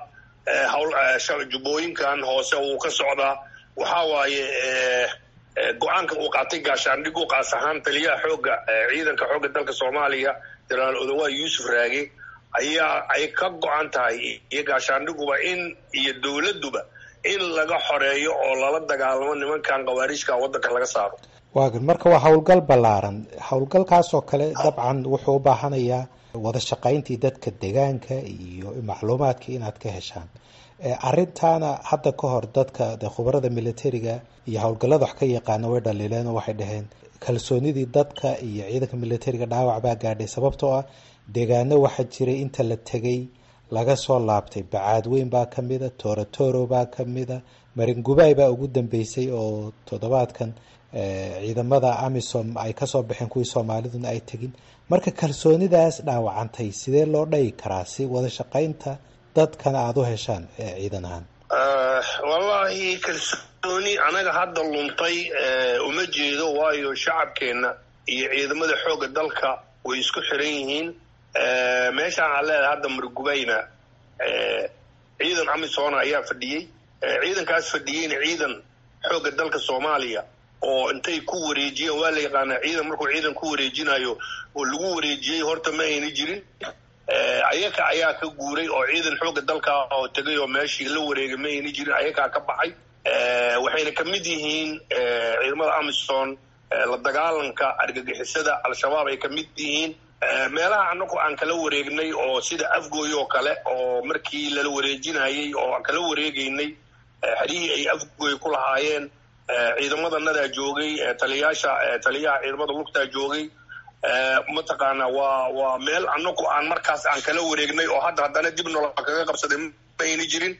jubbooyinkan hoose wuu ka socdaa waxaa waaye go-aanka uu qaatay gaashaandhigu qaas ahaan taliyaha xoogga ciidanka xoogga dalka soomaaliya jenaraal odawa yuusuf raage ayaa ay ka go-an tahay iyo gaashaandhiguba in iyo dowladduba in laga xoreeyo oo lala dagaalamo nimankan khawaariijka waddanka laga saaro waagan marka waa howlgal ballaaran howlgalkaasoo kale dabcan wuxuu u baahanayaa wada shaqayntii dadka deegaanka iyo macluumaadkii inaad ka heshaan arrintaana hadda ka hor dadka de khubarada militariga iyo howlgallada wax ka yaqaana way dhaliileen oo waxay dhaheen kalsoonidii dadka iyo ciidanka militariga dhaawac baa gaadhay sababtoo ah deegaano waxaa jiray inta la tegay laga soo laabtay bacaadweyn baa ka mida torotoro baa ka mida maringubay baa ugu dambeysay oo toddobaadkan ciidamada amisom ay kasoo baxeen kuwii soomaaliduna ay tegin marka kalsoonidaas dhaawacantay sidee loo dhayi karaa si wada shaqaynta dadkana aada u heshaan ciidan ahaan wallaahi kalsooni anaga hadda luntay uma jeedo waayo shacabkeenna iyo ciidamada xoogga dalka way isku xiran yihiin meeshaan aan leedahay hadda margubayna ciidan amisoona ayaa fadhiyey ciidankaas fadhiyeyna ciidan xoogga dalka soomaaliya oo intay ku wareejiyeen waa la yaqaanaa ciidan markuu ciidan ku wareejinayo oo lagu wareejiyey horta ma ayna jirin ayaka ayaa ka guuray oo ciidan xoogga dalka oo tegay oo meeshii la wareegay ma ayna jirin ayakaa ka baxay waxayna ka mid yihiin ciidamada amison la dagaalanka argagixisada al-shabaab ay ka mid yihiin meelaha anagu aan kala wareegnay oo sida afgooy oo kale oo markii lala wareejinayey oo aan kala wareegaynay xerihii ay afgooy ku lahaayeen ciidamadannadaa joogay taliyaasha taliyaha ciidamada lugtaa joogay mataqaana waa waa meel anagu aan markaas aan kala wareegnay oo hadda haddana dib nolol kaga qabsaday ma ayna jirin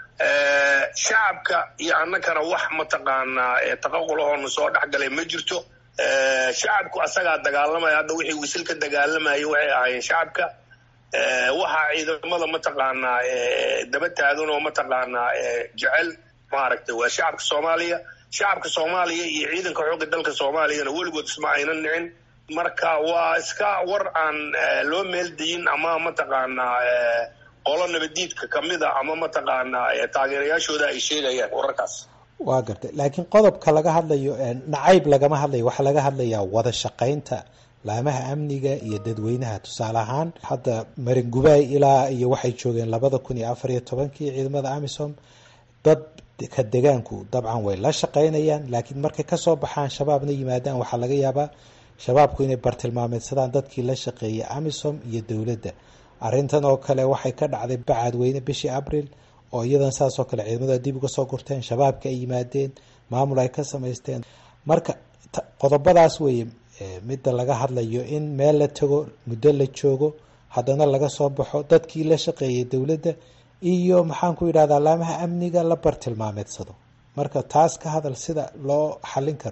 shacabka iyo annagana wax mataqaanaa taqaqulahoona soo dhexgalay ma jirto shacabku asagaa dagaalamaya hadda wixii wisil ka dagaalamayay waxay ahaayeen shacabka waxaa ciidamada mataqaanaa daba taagan oo mataqaanaa jecel maaragtay waa shacabka soomaaliya shacabka soomaaliya iyo ciidanka xoogga dalka soomaaliyana weligood isma aynan nicin marka waa iska war aan loo meeldayin ama mataqaanaa qolo nabadiidka kamida ama mataqaanaa taageerayaashooda ay sheegayaan wararkaas waa gartay laakiin qodobka laga hadlayo nacayb lagama hadlayo waxaa laga hadlayaa wada shaqaynta laamaha amniga iyo dadweynaha tusaale ahaan hadda maringubay ilaa iyo waxay joogeen labada kun iyo afar iyo tobankii ciidamada amisom dad ka degaanku dabcan way la shaqaynayaan laakiin markay kasoo baxaan shabaabna yimaadaan waxaa laga yaabaa shabaabku inay bartilmaameedsadaan dadkii la shaqeeyay amisom iyo dowladda arrintan oo kale waxay ka dhacday bacaadweyne bishii abril oo iyadan saasoo kale ciidamada dib uga soo gurteen shabaabka ay yimaadeen maamul ay ka samaysteen marka qodobadaas weeye midda laga hadlayo in meel la tago muddo la joogo haddana laga soo baxo dadkii la shaqeeyay dowladda iyo maxaan ku yidhahdaa alaamaha amniga la bartilmaameedsado marka taas ka hadal sida loo xallin karo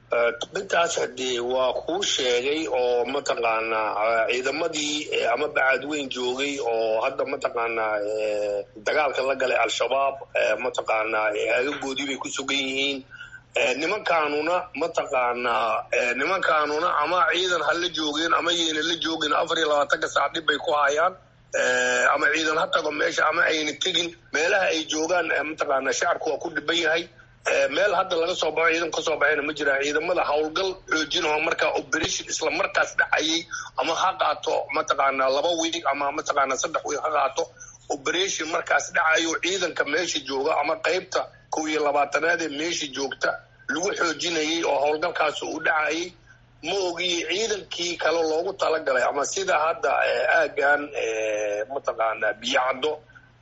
intaas hadee waa kuu sheegay oo mataqaanaa ciidamadii ama bacadweyn joogay oo hadda mataqaanaa dagaalka la galay al-shabaab mataqaanaa agagoodii bay ku sugan yihiin nimankaanuna mataqaanaa nimankaanuna ama ciidan ha la joogeen ama yayna la joogin afar iyo labaatanka saac dhib bay ku hayaan ama ciidan ha tago meesha ama ayna tegin meelaha ay joogaan mataqaanaa shacabku waa ku dhiban yahay meel hadda laga soo baxo ciidan kasoo baxayna ma jiraan ciidamada howlgal xoojinaho markaa operation isla markaas dhacayay ama ha qaato mataqaanaa laba wiig ama mataqaanaa saddex wiig ha qaato operation markaas dhacayo ciidanka meesha jooga ama qeybta kow iyo labaatanaad ee meesha joogta lagu xoojinayay oo howlgalkaas uu dhacayay ma ogiye ciidankii kale loogu talagalay ama sida hadda aagan mataqaanaa biyacaddo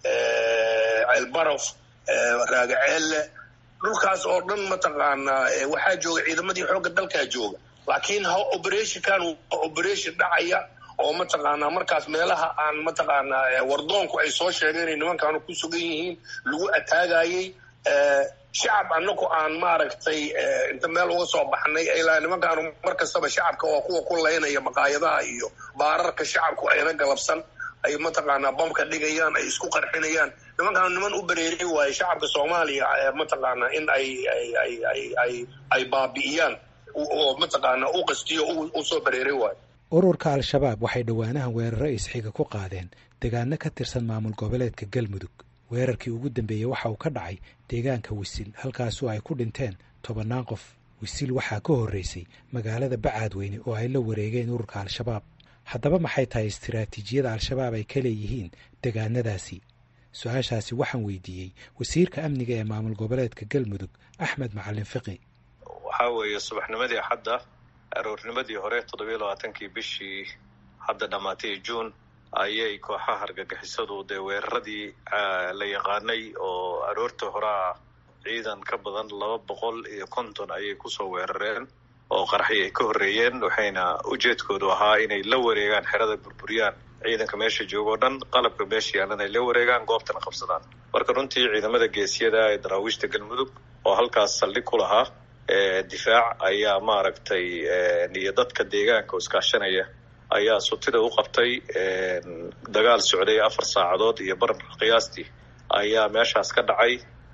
ceelbarof raagaceelle dhulkaas oo dhan mataqaanaa waxaa jooga ciidamadii xoogga dalkaa jooga laakiin ha operationkan waa operation dhacaya oo mataqaanaa markaas meelaha aan mataqaanaa wardoonku ay soo sheegeen inay nimankaanu ku sugan yihiin lagu ataagayay shacab anaku aan maaragtay inta meel uga soo baxnay ilaa nimankaanu mar kastaba shacabka waa kuwa ku laynaya maqaayadaha iyo baararka shacabku ayna galabsan ay mataqaanaa bamka dhigayaan ay isku qarxinayaan nimankaanu niman u bereeray waaye shacabka soomaaliya mataqaanaa in ay ay ay ay ay ay baabi'iyaan oo mataqaanaa u qastiyo u soo bereeray waayo ururka al-shabaab waxay dhowaanahan weeraro isxiga ku qaadeen deegaano ka tirsan maamul goboleedka galmudug weerarkii ugu dambeeyey waxa uu ka dhacay deegaanka wisil halkaasoo ay ku dhinteen tobannaan qof wisil waxaa ka horreysay magaalada bacaadweyne oo ay la wareegeen ururka al-shabaab haddaba maxay tahay istiraatiijiyada al-shabaab ay ka leeyihiin deegaanadaasi su-aashaasi waxaan weydiiyey wasiirka amniga ee maamul goboleedka galmudug axmed macalin fiqi waxaa weeye subaxnimadii axadda aroornimadii hore toddobiyo labaatankii bishii hadda dhammaatay juun ayay kooxaha argagixisadu dee weeraradii la yaqaanay oo aroorta horaa ciidan ka badan laba boqol iyo konton ayay kusoo weerareen oo qarxi ay ka horreeyeen waxayna ujeedkoodu ahaa inay la wareegaan xerada burburiyaan ciidanka meesha jooga o dhan qalabka meesha yaalan ay la wareegaan goobtana qabsadaan marka runtii ciidamada geesiyada ee daraawiishta galmudug oo halkaas saldhig ku lahaa difaac ayaa maaragtay iyo dadka deegaanka oo iskaashanaya ayaa sutida u qabtay dagaal socday afar saacadood iyo bar qiyaastii ayaa meeshaas ka dhacay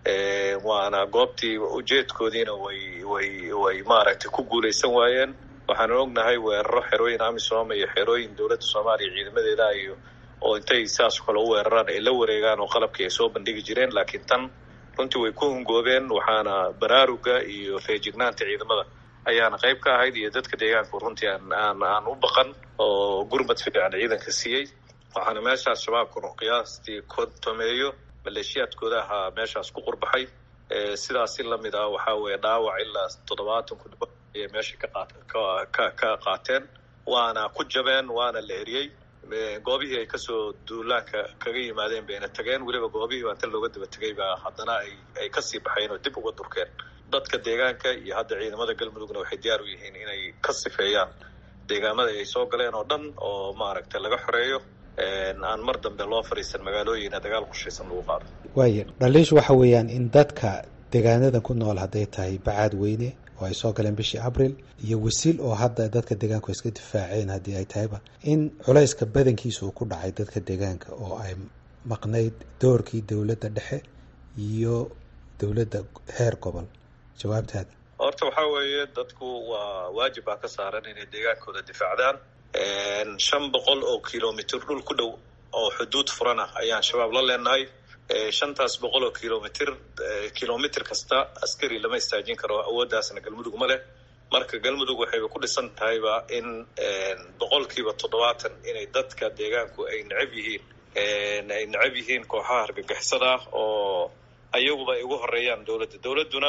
waana goobtii ujeedkoodiina way way way maaragtay ku guulaysan waayeen waxaanu ognahay weeraro xerooyin amisom iyo xerooyin dowladda soomaaliya ciidamadeeda iyo oo intay saas kale u weeraraan ay la wareegaan oo qalabkii ay soo bandhigi jireen laakiin tan runtii way ku hungoobeen waxaana baraaruga iyo feejignaanta ciidamada ayaana qayb ka ahayd iyo dadka deegaanku runtii aan aan aan u baqan oo gurmad fiican ciidanka siiyey waxaana meeshaas shabaabkunu qiyaastii kontomeeyo maleeshiyaadkooda ahaa meeshaas ku qurbaxay sidaas si lamid ah waxaa weeye dhaawac ilaa toddobaatan ku dhibo ayay meesha ka qaat ka ka qaateen waana ku jabeen waana la eriyey goobihii ay kasoo duulaanka kaga yimaadeen bayna tageen weliba goobihii baa inta looga daba tegay baa haddana ay ay kasii baxeen oo dib uga durkeen dadka deegaanka iyo hadda ciidamada galmudugna waxay diyaar u yihiin inay ka sifeeyaan deegaamada ay soo galeen oo dhan oo maaragtay laga xoreeyo aan mar dambe loo fadhiisan magaalooyina dagaal qushaysan lagu qaado waaya dhaliishu waxa weeyaan in dadka deegaanadan ku nool hadday tahay bacaad weyne oo ay soo galeen bishii abril iyo wasiil oo hadda dadka deegaanku iska difaaceen haddii ay tahayba in culayska badankiisa uu ku dhacay dadka deegaanka oo ay maqnayd doorkii dowladda dhexe iyo dowladda heer gobol jawaabtaada horta waxaa weeye dadku waa waajib baa ka saaran inay deegaankooda difaacdaan shan boqol oo kilomitr dhul ku dhow oo xuduud furan ah ayaan shabaab la leenahay shantaas boqol oo kilomitr kilomitr kasta askari lama istaajin karo awooddaasna galmudug ma leh marka galmudug waxayba ku dhisan tahayba in boqolkiiba toddobaatan inay dadka deegaanku ay necab yihiin ay necab yihiin kooxaha argagixisada oo ayaguba ay ugu horeeyaan dowladda dowladduna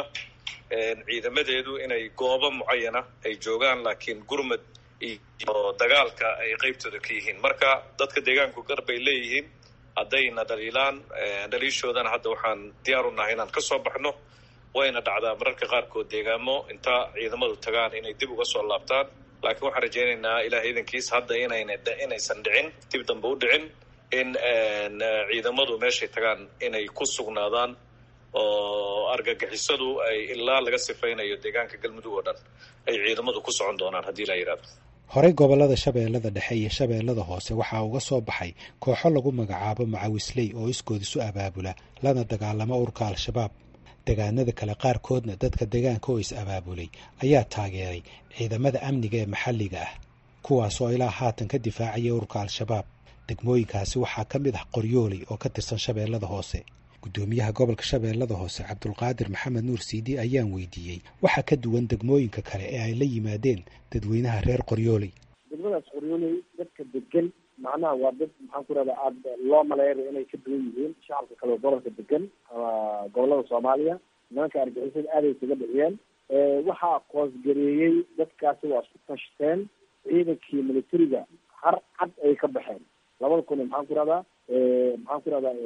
ciidamadeedu inay goobo mucayana ay joogaan laakiin gurmad iyo dagaalka ay qeybtooda ka yihiin marka dadka deegaanku gar bay leeyihiin haddayna dhaliilaan dhaliishoodana hadda waxaan diyaar u nahay inaan ka soo baxno wayna dhacdaa mararka qaarkood deegaamo inta ciidamadu tagaan inay dib uga soo laabtaan laakiin waxaan rajaynaynaa ilaah iidankiis hadda inayna inaysan dhicin dib dambe u dhicin in ciidamadu meeshay tagaan inay ku sugnaadaan oo argagixisadu ay ilaa laga sifaynayo deegaanka galmudug oo dhan ay ciidamadu ku socon doonaan haddii la yidhahdo horey gobollada shabeellada dhexe iyo shabeellada hoose waxaa uga soo baxay kooxo lagu magacaabo macawisley oo iskood isu abaabula lana dagaalamo urka al-shabaab degaanada kale qaarkoodna dadka deegaanka oo is abaabulay ayaa taageeray ciidamada amniga ee maxalliga ah kuwaasoo ilaa haatan ka difaacaya urka al-shabaab degmooyinkaasi waxaa ka mid ah qoryooley oo ka tirsan shabeellada hoose guddoomiyaha gobolka shabeellada hoose cabdulqaadir maxamed nuur siidi ayaan weydiiyey waxaa ka duwan degmooyinka kale ee ay la yimaadeen dadweynaha reer qoryooley degmadaas qoryooley dadka degan macnaha waa dad maxaan ku rahda aada loo maleeya inay ka duwan yihiin shacabka kale oo gobolka degan ama gobolada soomaaliya nimanka argixisada aaday isaga dhiciyeen waxaa koosgareeyey dadkaasi waa isku tashteen ciidankii militariga har cad ay ka baxeen labada kun maxaan ku rahdaa maxaan ku rahdaa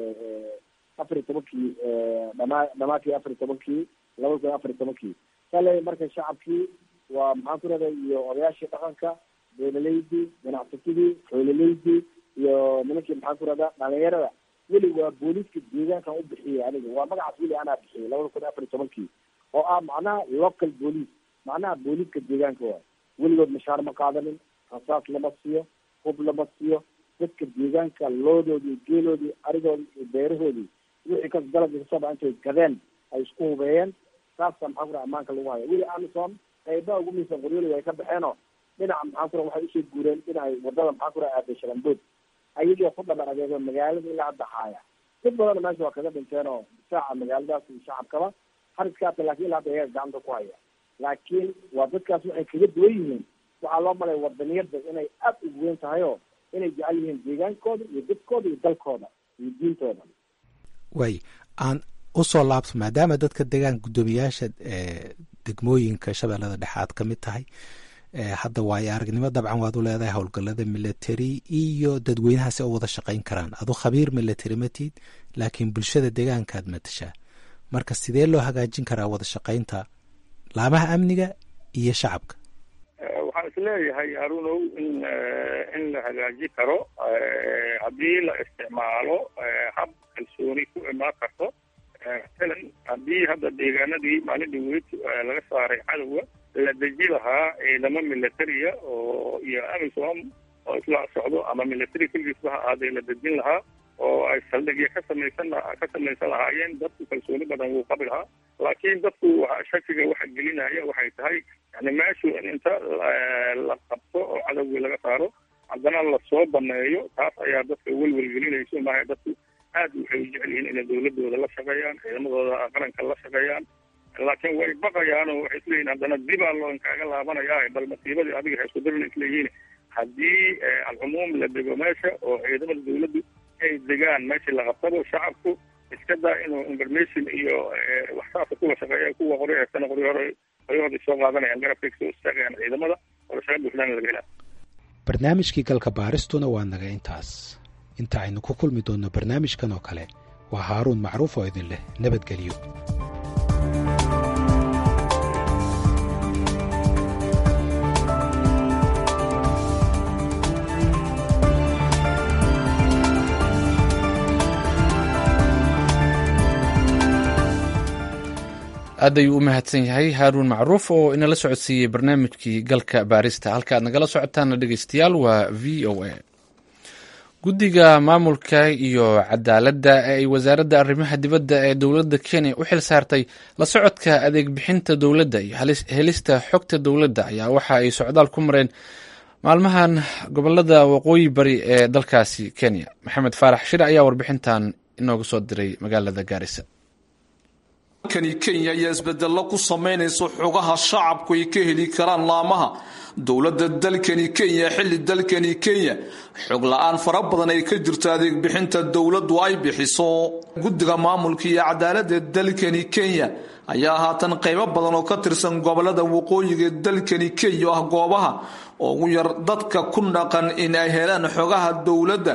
afar iyo tobankii dhamaa dhamaadkii afar iyo tobankii labada kun afar iyo tobankii kale marka shacabkii waa maxaan ku rahda iyo odayaashii dhaqanka beelaleydii ganacsatadii xoolaleydii iyo nimankii maxaan ku rahdaa dhalinyarada weli waa booliiska deegaankan u bixiyay aniga waa magacaas weli anaa bixiyay labada kun afar iyo tobankii oo ah macnaha local boolice macnaha booliiska deegaanka waay weligood mashaar ma qaadanin rasaas lama siiyo hub lama siiyo dadka deegaanka loodoodii geeloodii arigoodii iyo beerahoodii wixii kas dalabkii kasoo dhaca intay gadeen ay isku hubeeyeen saasa maxaa ku raha ammaanka lagu haya weli amison qaybaha ugu miisan qoryooli ay ka baxeenoo dhinaca maxaa ku raha waxay usoo guureen dhinacay wadada maxaa ku raha aaday shalambood ayagii ku dhabar adeego magaalada ilaa hadda haaya dad badanna meesha waa kaga dhinteen oo difaaca magaaladaas iyo shacabkaba hariskaata lakin ilaa hadda ayaga gacanta ku haya laakiin waa dadkaas waxay kaga duwan yihiin waxaa loo malaya wadaniyada inay aada ugu weyn tahay oo inay jecel yihiin deegaankooda iyo dadkooda iyo dalkooda iyo diintooda way aan usoo laabto maadaama dadka deegaanka guddoomiyaasha degmooyinka shabeellada dhexe aad ka mid tahay hadda waayo aragnimo dabcan waad u leedahay howlgallada military iyo dadweynahaasi oo wada shaqayn karaan adu khabiir military matid laakiin bulshada deegaankaad matashaa marka sidee loo hagaajin karaa wada shaqaynta laamaha amniga iyo shacabka waxaan isleeyahay harunow in in la hagaaji karo haddii la isticmaalo hab kalsooni ku imaan karto masalan haddii hadda deegaanadii maalin dhaweyd laga saaray cadowga la deji lahaa ciidamo militariya oo iyo amisom oo isla socdo ama military keligiisba ha ahaadee la dejin lahaa oo ay saldhigya ka samaysan ka samaysan lahaayeen dadku kalsooni badan wuu qabi lahaa laakiin dadku shakiga waxa gelinaya waxay tahay yani meeshu in inta la qabto oo cadowgii laga saaro haddana lasoo baneeyo taas ayaa dadka welwel gelinayso maaha dadku aad waxay u jecel yihiin inay dawladooda la shaqeeyaan ciidamadooda qaranka la shaqeeyaan laakiin way baqayaan oo waxay isleeyihin haddana dibaa loo inkaaga laabanaya bal masiibadii adiga ha isku darin isleeyihiin haddii alcumuum la dego meesha oo ciidamada dawladdu ay degaan meeshii la qabtabo shacabku iska daa inuu information iyo waxsaasa kuwa shaqeeya kuwa qori haysana qori hore qoryahoodii soo qaadanayaan garabkay kasoo istaagayaan ciidamada oo shaqa buuxdaan laga helaa barnaamijkii galka baaristuna waa naga intaas inta aynu ku kulmi doonno barnaamijkan oo kale waa haaruun macruuf oo idin leh nabadgelyo aad ayuu u mahadsan yahay haaruun macruuf oo inala socodsiiyey barnaamijkii galka baarista halka aad nagala socotaana dhegeystayaal waa v o a guddiga maamulka iyo cadaaladda ee ay wasaaradda arrimaha dibadda ee dowladda kenya u xil saartay la socodka adeeg bixinta dowladda iyo helista xogta dowladda ayaa waxa ay socdaal ku mareen maalmahan gobolada waqooyi bari ee dalkaasi kenya maxamed faarax shir ayaa warbixintan inooga soo diray magaalada gaarisa kani kenya ayaa isbedello ku samaynaysa xogaha shacabku ay ka heli karaan laamaha dowladda dalkani kenya xilli dalkani kenya xog la-aan fara badan ay ka jirto adeeg bixinta dowladdu ay bixiso guddiga maamulka iyo cadaaladda dalkani kenya ayaa haatan qaybo badan oo ka tirsan gobolada waqooyiga dalkani kenya oo ah goobaha ugu yar dadka ku dhaqan in ay helaan xogaha dowladda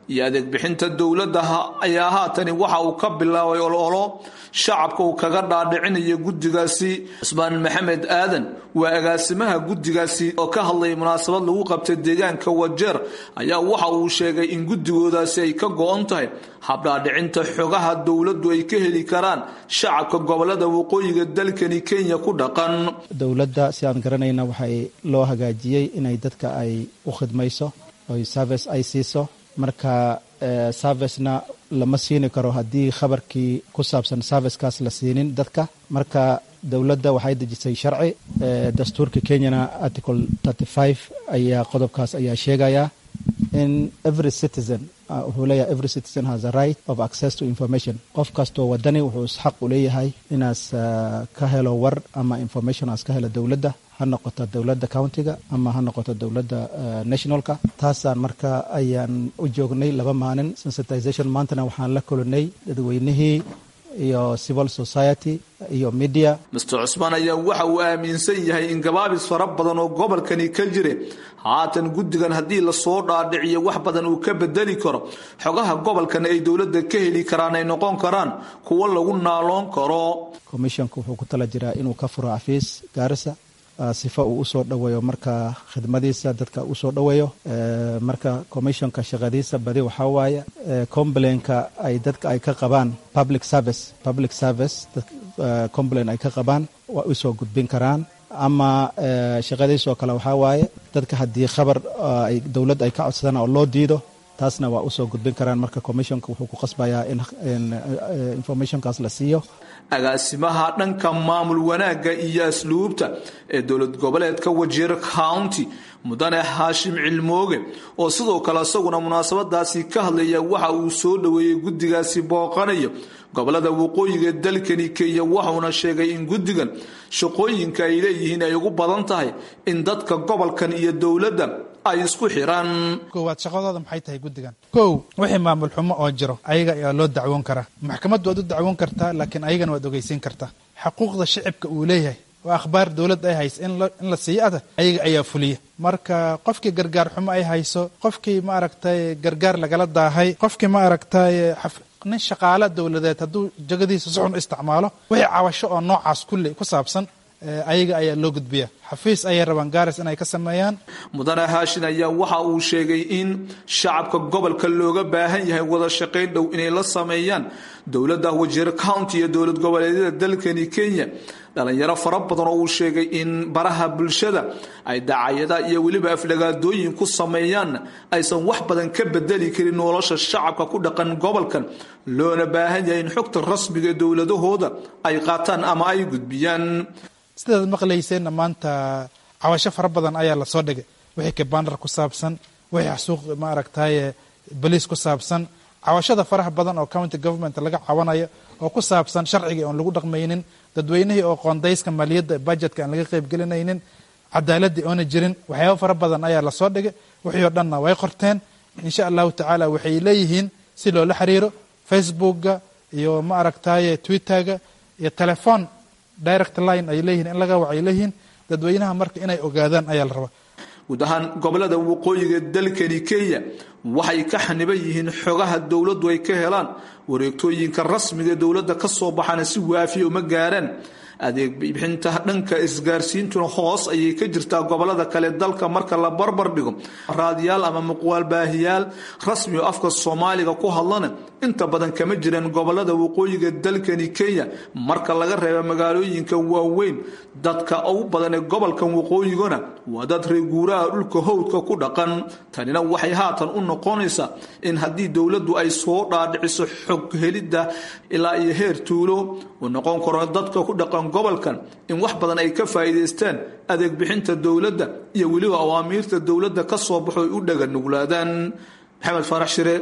iyo adeeg bixinta dowladda ayaa haatani waxa uu ka bilaabay ololo shacabka uu kaga dhaadhicinayo guddigaasi cusmaan maxamed aadan waa agaasimaha guddigaasi oo ka hadlayay munaasabad lagu qabtay deegaanka wajeer ayaa waxa uu sheegay in guddigoodaasi ay ka go-on tahay habdhaadhicinta xogaha dowladdu ay ka heli karaan shacabka gobolada waqooyiga dalkani kenya ku dhaqan dowladda si aan garanayna waxay loo hagaajiyey inay dadka ay u khidmayso oy service ay siiso marka servicena lama siini karo haddii khabarkii ku saabsan servicekaas la siinin dadka marka dowladda waxay dejisay sharci dastuurka kenyana article thirty five ayaa qodobkaas ayaa sheegaya in every citizen wuxuu leeyahay every citizen has a right of access to information qof kastoo wadani wuxuu xaq u leeyahay inaas ka helo war ama information aas ka helo dowladda ha noqoto dowladda countiga ama ha noqoto dowladda nationalka taasaan marka ayaan u joognay laba maalin sensitization maantana waxaan la kulanay dadweynihii iyo civil society iyo media master cusmaan ayaa waxa uu aaminsan yahay in gabaabis fara badan oo gobolkani ka jire haatan guddigan haddii lasoo dhaadhiciyo wax badan uu ka bedeli karo xogaha gobolkan ay dowladda ka heli karaan ay noqon karaan kuwo lagu naaloon karo commissionka wuxuu ku tala jiraa inuu ka furo xafiis gaarisa sifa uu usoo dhoweeyo marka khidmadiisa dadka usoo dhoweeyo marka commissionka shaqadiisa badi waxaa waaye complainka ay dadka ay ka qabaan public service public service complain ay ka qabaan waa usoo gudbin karaan ama shaqadiisoo kale waxaa waaye dadka haddii khabar ay dowladda ay ka codsadaan oo loo diido taasna waa usoo gudbin karaan marka commissionka wuxuu ku qasbayaa in informationkaas la siiyo agaasimaha dhanka maamul wanaagga iyo asluubta ee dowlad goboleedka wajeer county mudane haashim cilmooge oo sidoo kale isaguna munaasabadaasi ka hadlaya waxa uu soo dhoweeyey guddigaasi booqanayo gobolada waqooyiga dalkani kenya waxauna sheegay in guddigan shaqooyinka ay leeyihiin ay ugu badan tahay in dadka gobolkan iyo dowladda ay isku xiraan koowaad shaqadooda maxay tahay guddigan kow wixii maamul xumo oo jiro ayaga ayaa loo dacwoon karaa maxkamaddu waad u dacwoon kartaa laakiin ayagana waad ogeysiin kartaa xuquuqda shicibka uu leeyahay oo akhbaar dowladda ay hayso in la siiyo ada ayaga ayaa fuliya marka qofkii gargaar xumo ay hayso qofkii ma aragtay gargaar lagala daahay qofkii ma aragtay nin shaqaale dowladeed hadduu jagadiisa si xun u isticmaalo wixii cawasho oo noocaas kulle ku saabsan ayaga ayaa loo gudbiya xafiis ayay rabaan gaaris inay ka sameeyaan mudane haashin ayaa waxa uu sheegay in shacabka gobolka looga baahan yahay wada shaqayn dhow inay la sameeyaan dowladda wajeer county iyo dowlad goboleedyada dalkani kenya dhalinyaro fara badan oo uu sheegay in baraha bulshada ay dacayada iyo weliba aflagaadooyin ku sameeyaanna aysan wax badan ka bedeli karin nolosha shacabka ku dhaqan gobolkan loona baahan yahay in xogta rasmiga ee dowladahooda ay qaataan ama ay gudbiyaan sidaad maqlayseenna maanta cawasho fara badan ayaa lasoo dhigay wixii kabandar ku saabsan wixii xasuuq ma aragtaye boliis ku saabsan cawashada faraha badan oo county government laga cawanayo oo ku saabsan sharcigii oon lagu dhaqmaynin dadweynihii oo qoondayska maaliyadda budgetka aan laga qaybgelinaynin cadaaladii oona jirin waxyaaba fara badan ayaa lasoo dhigay wixii oo dhanna way qorteen insha allahu tacaala waxay leeyihiin si loola xiriiro facebookga iyo ma aragtaye twitterga iyo telephone direct line ay leeyihin in laga wacay leeyihiin dadweynaha marka inay ogaadaan ayaa la rabaa guud ahaan gobolada waqooyiga dalkani kenya waxay ka xaniban yihiin xogaha dowladdu ay ka helaan wareegtooyinka rasmiga dowladda ka soo baxana si waafiya uma gaaraan adeeg bixinta dhanka isgaarsiintuna hoos ayay ka jirtaa gobolada kale dalka marka la barbar dhigo raadiyaal ama muqwaal baahiyaal rasmi oo afka soomaaliga ku hadlana inta badan kama jiraan gobolada waqooyiga dalkani kenya marka laga reebo magaalooyinka waaweyn dadka ugu badan ee gobolkan waqooyigana waa dad reeguuraha dhulka howdka ku dhaqan tanina waxay haatan u noqonaysaa in haddii dowladdu ay soo dhaadhiciso xog helidda ilaa iyo heer tuulo uu noqon karo dadka ku dhaqan gobolkan in wax badan ay ka faa'iidaystaan adeeg bixinta dowladda iyo weliba awaamiirta dowladda ka soo baxo ay u dhaga nuglaadaan maxamed faarax shire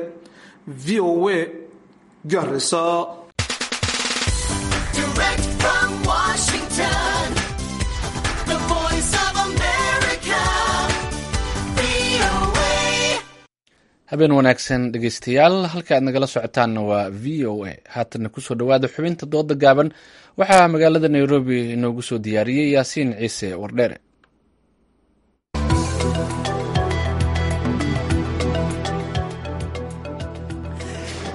v o a garisa habeen wanaagsan dhegeystayaal halka aad nagala socotaanna waa v o a haatana kusoo dhowaada xubinta dooda gaaban waxaa magaalada nairobi inoogu soo diyaariyey yaasiin ciise wardheere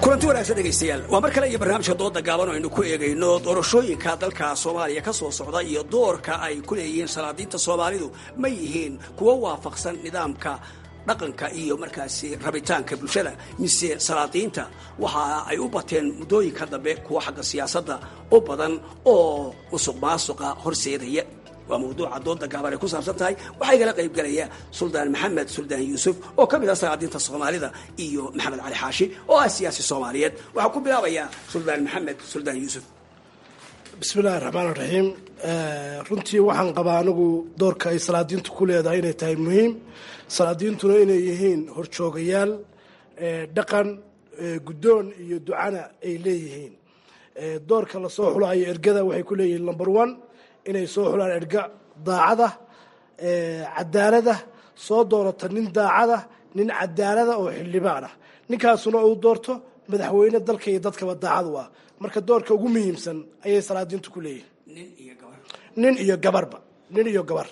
kulanti wanaagsan dhegaystayaal waa mar kale iyo barnaamijka dooda gaaban oo aynu ku eegayno doorashooyinka dalka soomaaliya ka soo socda iyo doorka ay ku leeyihiin salaadiinta soomaalidu ma yihiin kuwo waafaqsan nidaamka dhaqanka iyo markaasi rabitaanka bulshada mise salaadiinta waxa ay u bateen muddooyinka dambe kuwa xagga siyaasadda u badan oo musuq maasuqa horseedaya waa mawduuca dooda gaaban ay ku saabsan tahay waxaa igala qayb galaya suldaan maxamed suldaan yuusuf oo ka mid ah salaadiinta soomaalida iyo maxamed cali xaashi oo ah siyaasi soomaaliyeed waxaa ku bilaabayaa suldaan maxamed suldaan yuusuf bismillahi raxmaan raxiim runtii waxaan qabaa anigu doorka ay salaadiintu ku leedahay inay tahay muhiim salaadiintuna inay yihiin horjoogayaal dhaqan guddoon iyo ducana ay leeyihiin doorka lasoo xulayo ergada waxay ku leeyihiin number one inay soo xulaan erga daacada cadaalada soo doorata nin daacada nin cadaalada oo xildhibaan ah ninkaasuna uu doorto madaxweyne dalka iyo dadkaba daacad u ah marka doorka ugu muhiimsan ayay salaadiintu ku leeyihiin nin iyo gabarba nin iyo gabar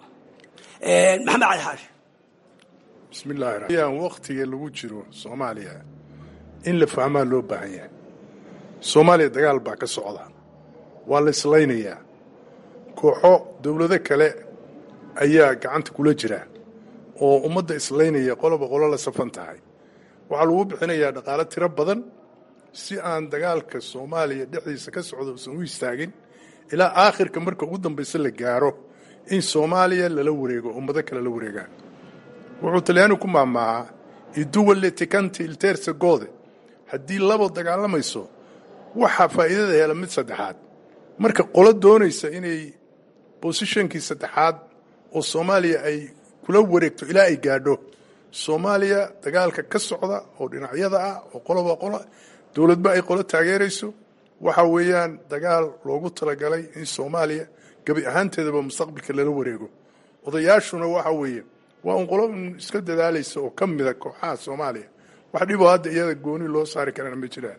maxamed cali xaashi bismillahi raxmaan waktiga lagu jiro soomaaliya in la fahmaa loo baahan yahay soomaaliya dagaal baa ka socda waa la islaynayaa kooxo dowlado kale ayaa gacanta kula jira oo ummadda islaynaya qoloba qolo la safan tahay waxaa lagu bixinayaa dhaqaalo tiro badan si aan dagaalka soomaaliya dhexdiisa ka socda uusan u istaagin ilaa aakhirka marka ugu dambaysa la gaaro in soomaaliya lala wareego ummado kale la wareegaan wuxuu talyaani ku maamaahaa iduwalle tikanti ilteersa goode haddii labo dagaalamayso waxaa faa'iidada hela mid saddexaad marka qolo doonaysa inay bosishonkii saddexaad oo soomaaliya ay kula wareegto ilaa ay gaadho soomaaliya dagaalka ka socda oo dhinacyada ah oo qoloba qolo dowladba ay qolo taageerayso waxa weeyaan dagaal loogu talagalay in soomaaliya gebi ahaanteedaba mustaqbalka lala wareego odayaashuna waxa weeye waa un qolo iska dadaalaysa oo ka mida kooxaha soomaaliya wax dhiboo hadda iyada gooni loo saari karana ma jiraan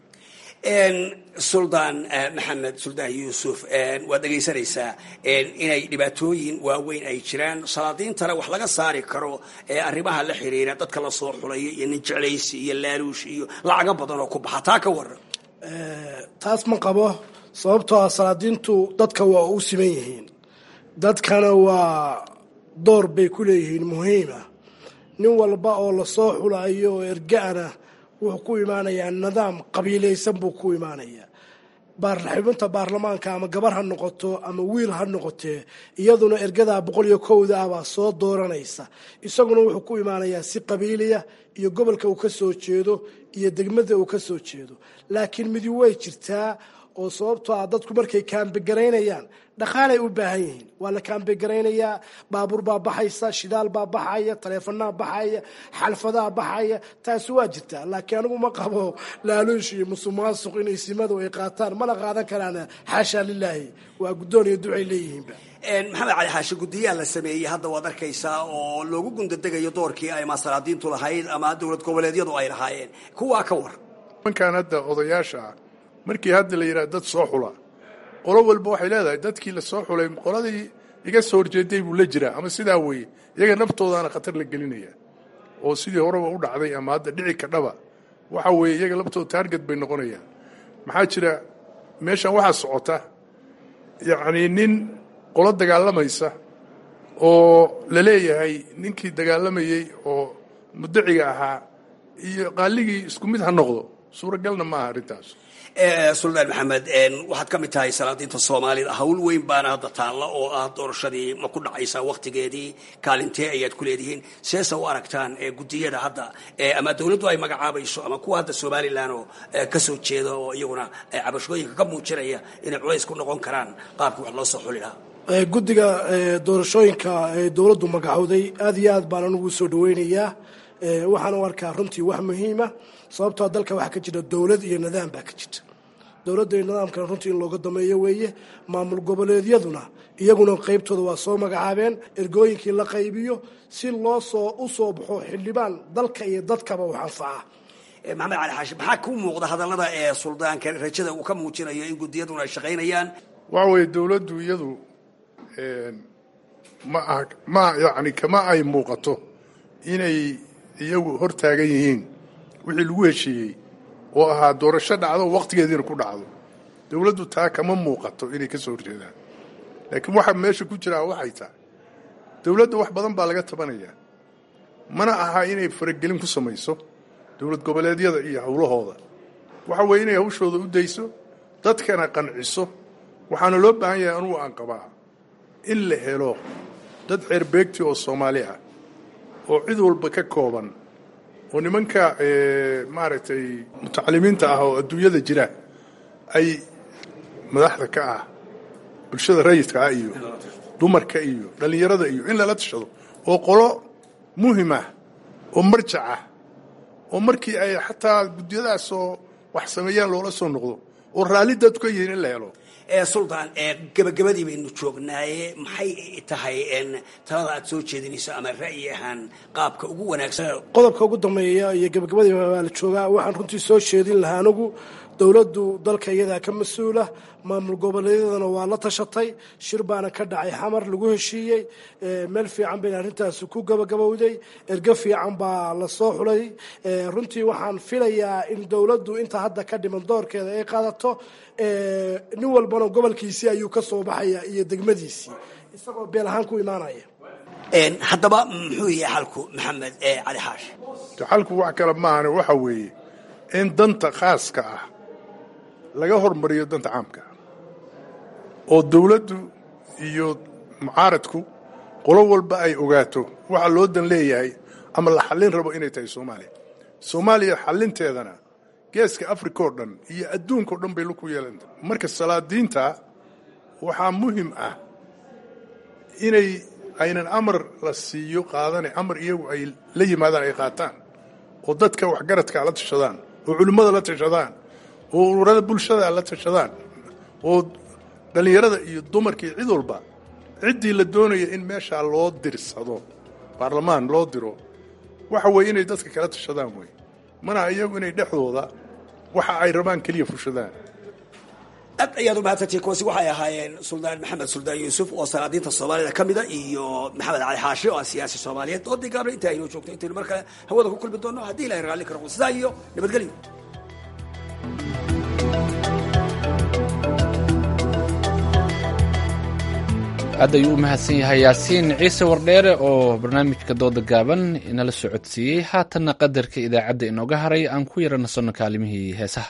suldaan maxamed suldaan yuusuf waad dhegaysanaysaa inay dhibaatooyin waaweyn ay jiraan salaadiintana wax laga saari karo arrimaha la xiriira dadka la soo xulayo iyo nin jeclaysi iyo laaluush iyo lacago badan oo ku baxa taa ka waran taas ma qabo sababtoo ah salaadiintu dadka waa u siman yihiin dadkana waa door bay ku leeyihiin muhiima nin walba oo lasoo xulayo oo erga-ana wuxuu ku imaanayaa nidaam qabiilaysan buu ku imaanayaa xubinta baarlamaanka ama gabar ha noqoto ama wiil ha noqotee iyaduna ergadaa boqol iyo kowda ah baa soo dooranaysa isaguna wuxuu ku imaanayaa si qabiiliya iyo gobolka uu ka soo jeedo iyo degmada uu ka soo jeedo laakiin midi way jirtaa oo sababtoo ah dadku markay kaambegaraynayaan dhaqaalay u baahan yihiin waa la kaambegaraynaya baabuur baa baxaysa shidaal baa baxaya taleefanaa baxaya xalfadaa baxaya taasi waa jirtaa laakiin anigu ma qabo laaluush iyo musuqmaasuq inay simadu ay qaataan mana qaadan karaan xaasha lilaahi waa guddoon iyo ducay leeyihiinba maxamed cali xaashi guddiyaha la sameeyey hadda waad arkaysaa oo loogu gundadegayo doorkii ay masalaadiintu lahayd ama dowlad goboleedyadu ay lahaayeen kuwaa ka war nimankan hadda odayaasha ah markii hadda la yidhaha dad soo xula qolo walba waxay leedahay dadkii la soo xulay qoladii iga soo horjeeday buu la jiraa ama sidaa weeye iyaga naftoodaana khatar la gelinaya oo sidii horeba u dhacday ama hadda dhici kadhaba waxa weeye iyaga laftooda taarget bay noqonayaan maxaa jira meeshan waxaa socota yacnii nin qolo dagaalamaysa oo la leeyahay ninkii dagaalamayey oo mudaciga ahaa iyo qaaligii isku mid ha noqdo suuragalna maaha arrintaas suldaan maxamed waxaad ka mid tahay salaadiinta soomaalida hawl weyn baana hadda taalla oo ah doorashadii ma ku dhacaysaa waktigeedii kaalintee ayaad ku leedihiin seese u aragtaan guddiyada hadda ama dowladdu ay magacaabayso ama kuwa hadda somalilan oo kasoo jeeda oo iyaguna cabashooyinka ka muujinaya inay culays ku noqon karaan qaabkii wax loo soo xuli lahaa guddiga doorashooyinka ee dowladdu magacowday aad iyo aad baan anugu soo dhaweynayaa waxaan u arkaa runtii wax muhiima sababtoo dalka waxaa ka jira dowlad iyo nidaam baa ka jirta dowladda iyo nidaamkana runtii in looga dameeyo weeye maamul goboleedyaduna iyaguna qeybtooda waa soo magacaabeen ergooyinkii la qaybiyo si loo soo u soo baxo xildhibaan dalka iyo dadkaba wax anfaca maxamed cali xaashi maxaa ku muuqda hadallada ee suldaanka rajada uu ka muujinayo in guddiyaduna ay shaqaynayaan waxa weeye dowladdu iyadu ma ah ma yacni kama ay muuqato inay iyagu hor taagan yihiin wixii lagu heshiiyey oo ahaa doorasho dhacdo waqtigeediina ku dhacdo dowladdu taa kama muuqato inay ka soo horjeedaan laakiin waxa meesha ku jiraa waxay tahay dowladda wax badan baa laga tabanayaa mana aha inay faragelin ku samayso dowlad goboleedyada iyo howlahooda waxa weeye inay hawshooda u dayso dadkana qanciso waxaana loo baahan yahay anugu aan qabaa in la helo dad xeerbeegti oo soomaali ah oo cid walba ka kooban oo nimanka maaragtay mutacalimiinta ah oo adduunyada jira ay madaxda ka ah bulshada rayidka ah iyo dumarka iyo dhallinyarada iyo in lala tashado oo qolo muhim ah oo marjac ah oo markii ay xataa guddiyadaasoo wax sameeyaan loola soo noqdo oo raalli dadku ka yihiin in la helo suldaan gabagabadii baynu joognaaye maxay tahay talada aad soo jeedinayso ama ra'yi ahaan qaabka ugu wanaagsan qodobka ugu dambeeya iyo gabagabadii waa la joogaa waxaan runtii soo jeedin lahaa anigu dowladdu dalka iyadaa ka mas-uula maamul goboleedyadana waa la tashatay shir baana ka dhacay xamar lagu heshiiyey meel fiican bayna arrintaasi ku gabagabowday ergo fiican baa lasoo xulay runtii waxaan filayaa in dowladdu inta hadda ka dhiman doorkeeda ay qaadato nin walbana gobolkiisii ayuu ka soo baxaya iyo degmadiisii isagoo beel ahaan ku imaanaya haddaba muxuu yahay xalku maxamed cali xaash xalku wax kale maahane waxa weeye in danta khaaska ah laga hormariyo danta caamka oo dowladdu iyo mucaaradku qolo walba ay ogaato waxa loo dan leeyahay ama la xallin rabo inay tahay soomaaliya soomaaliya xallinteedana geeska africa oo dhan iyo adduunka o dhan bay laku yeelanta marka salaadiinta waxaa muhim ah inay aynan amar la siiyo qaadane amar iyagu ay la yimaadaan ay qaataan oo dadka waxgaradka la tashadaan oo culimmada la tashadaan oo ururada bulshada la tashadaan oo dhallinyarada iyo dumarka iyo cid walba ciddii la doonaya in meeshaa loo dirsado baarlamaan loo diro waxa weeye inay dadka kala tashadaan wey mana iyagu inay dhexdooda waxa ay rabaan keliya fushadaan aad ayaad umahadsantihiin kuwaasi waxay ahaayeen suldaan maxamed suldaan yuusuf oo salaadiinta soomaalida ka mida iyo maxamed cali xaashi oo ah siyaasi soomaaliyeed doodii gaabna inta aynoo joogto intaynu mar kale hawada ku kulmi doonno haddii ilahay raalli karo sidaa iyo nabadgelyo aad ayuu u mahadsan yahay yaasiin ciise wardheere oo barnaamijka dooda gaaban inala socodsiiyey haatanna qadarka idaacadda inooga haray aan ku yara nasanno kaalimihii heesaha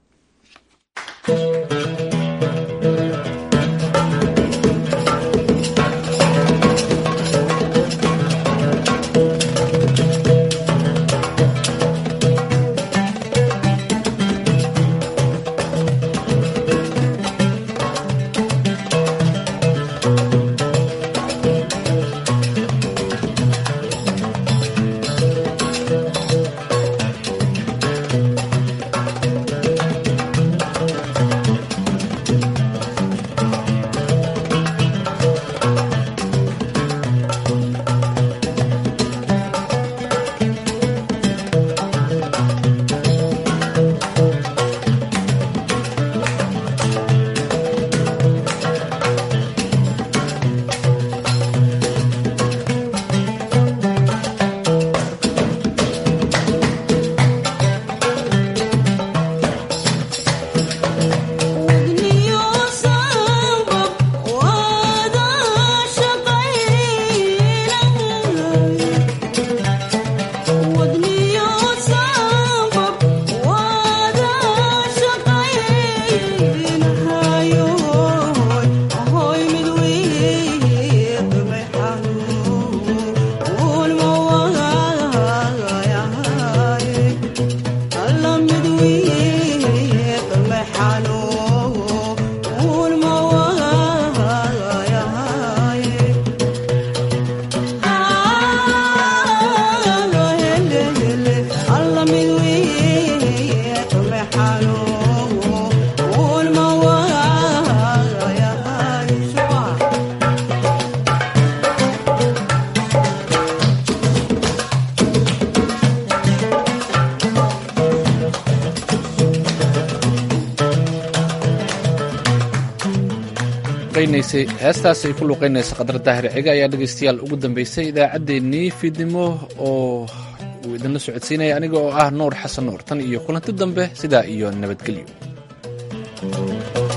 heestaas ay ku luuqeynaysa qadar daahir ciga ayaa dhegaystayaal ugu dambeysay idaacaddeenii fiidnimo oo uu idinla socodsiinaya aniga oo ah nuur xasan nuur tan iyo kulanti dambe sidaa iyo nabadgelyo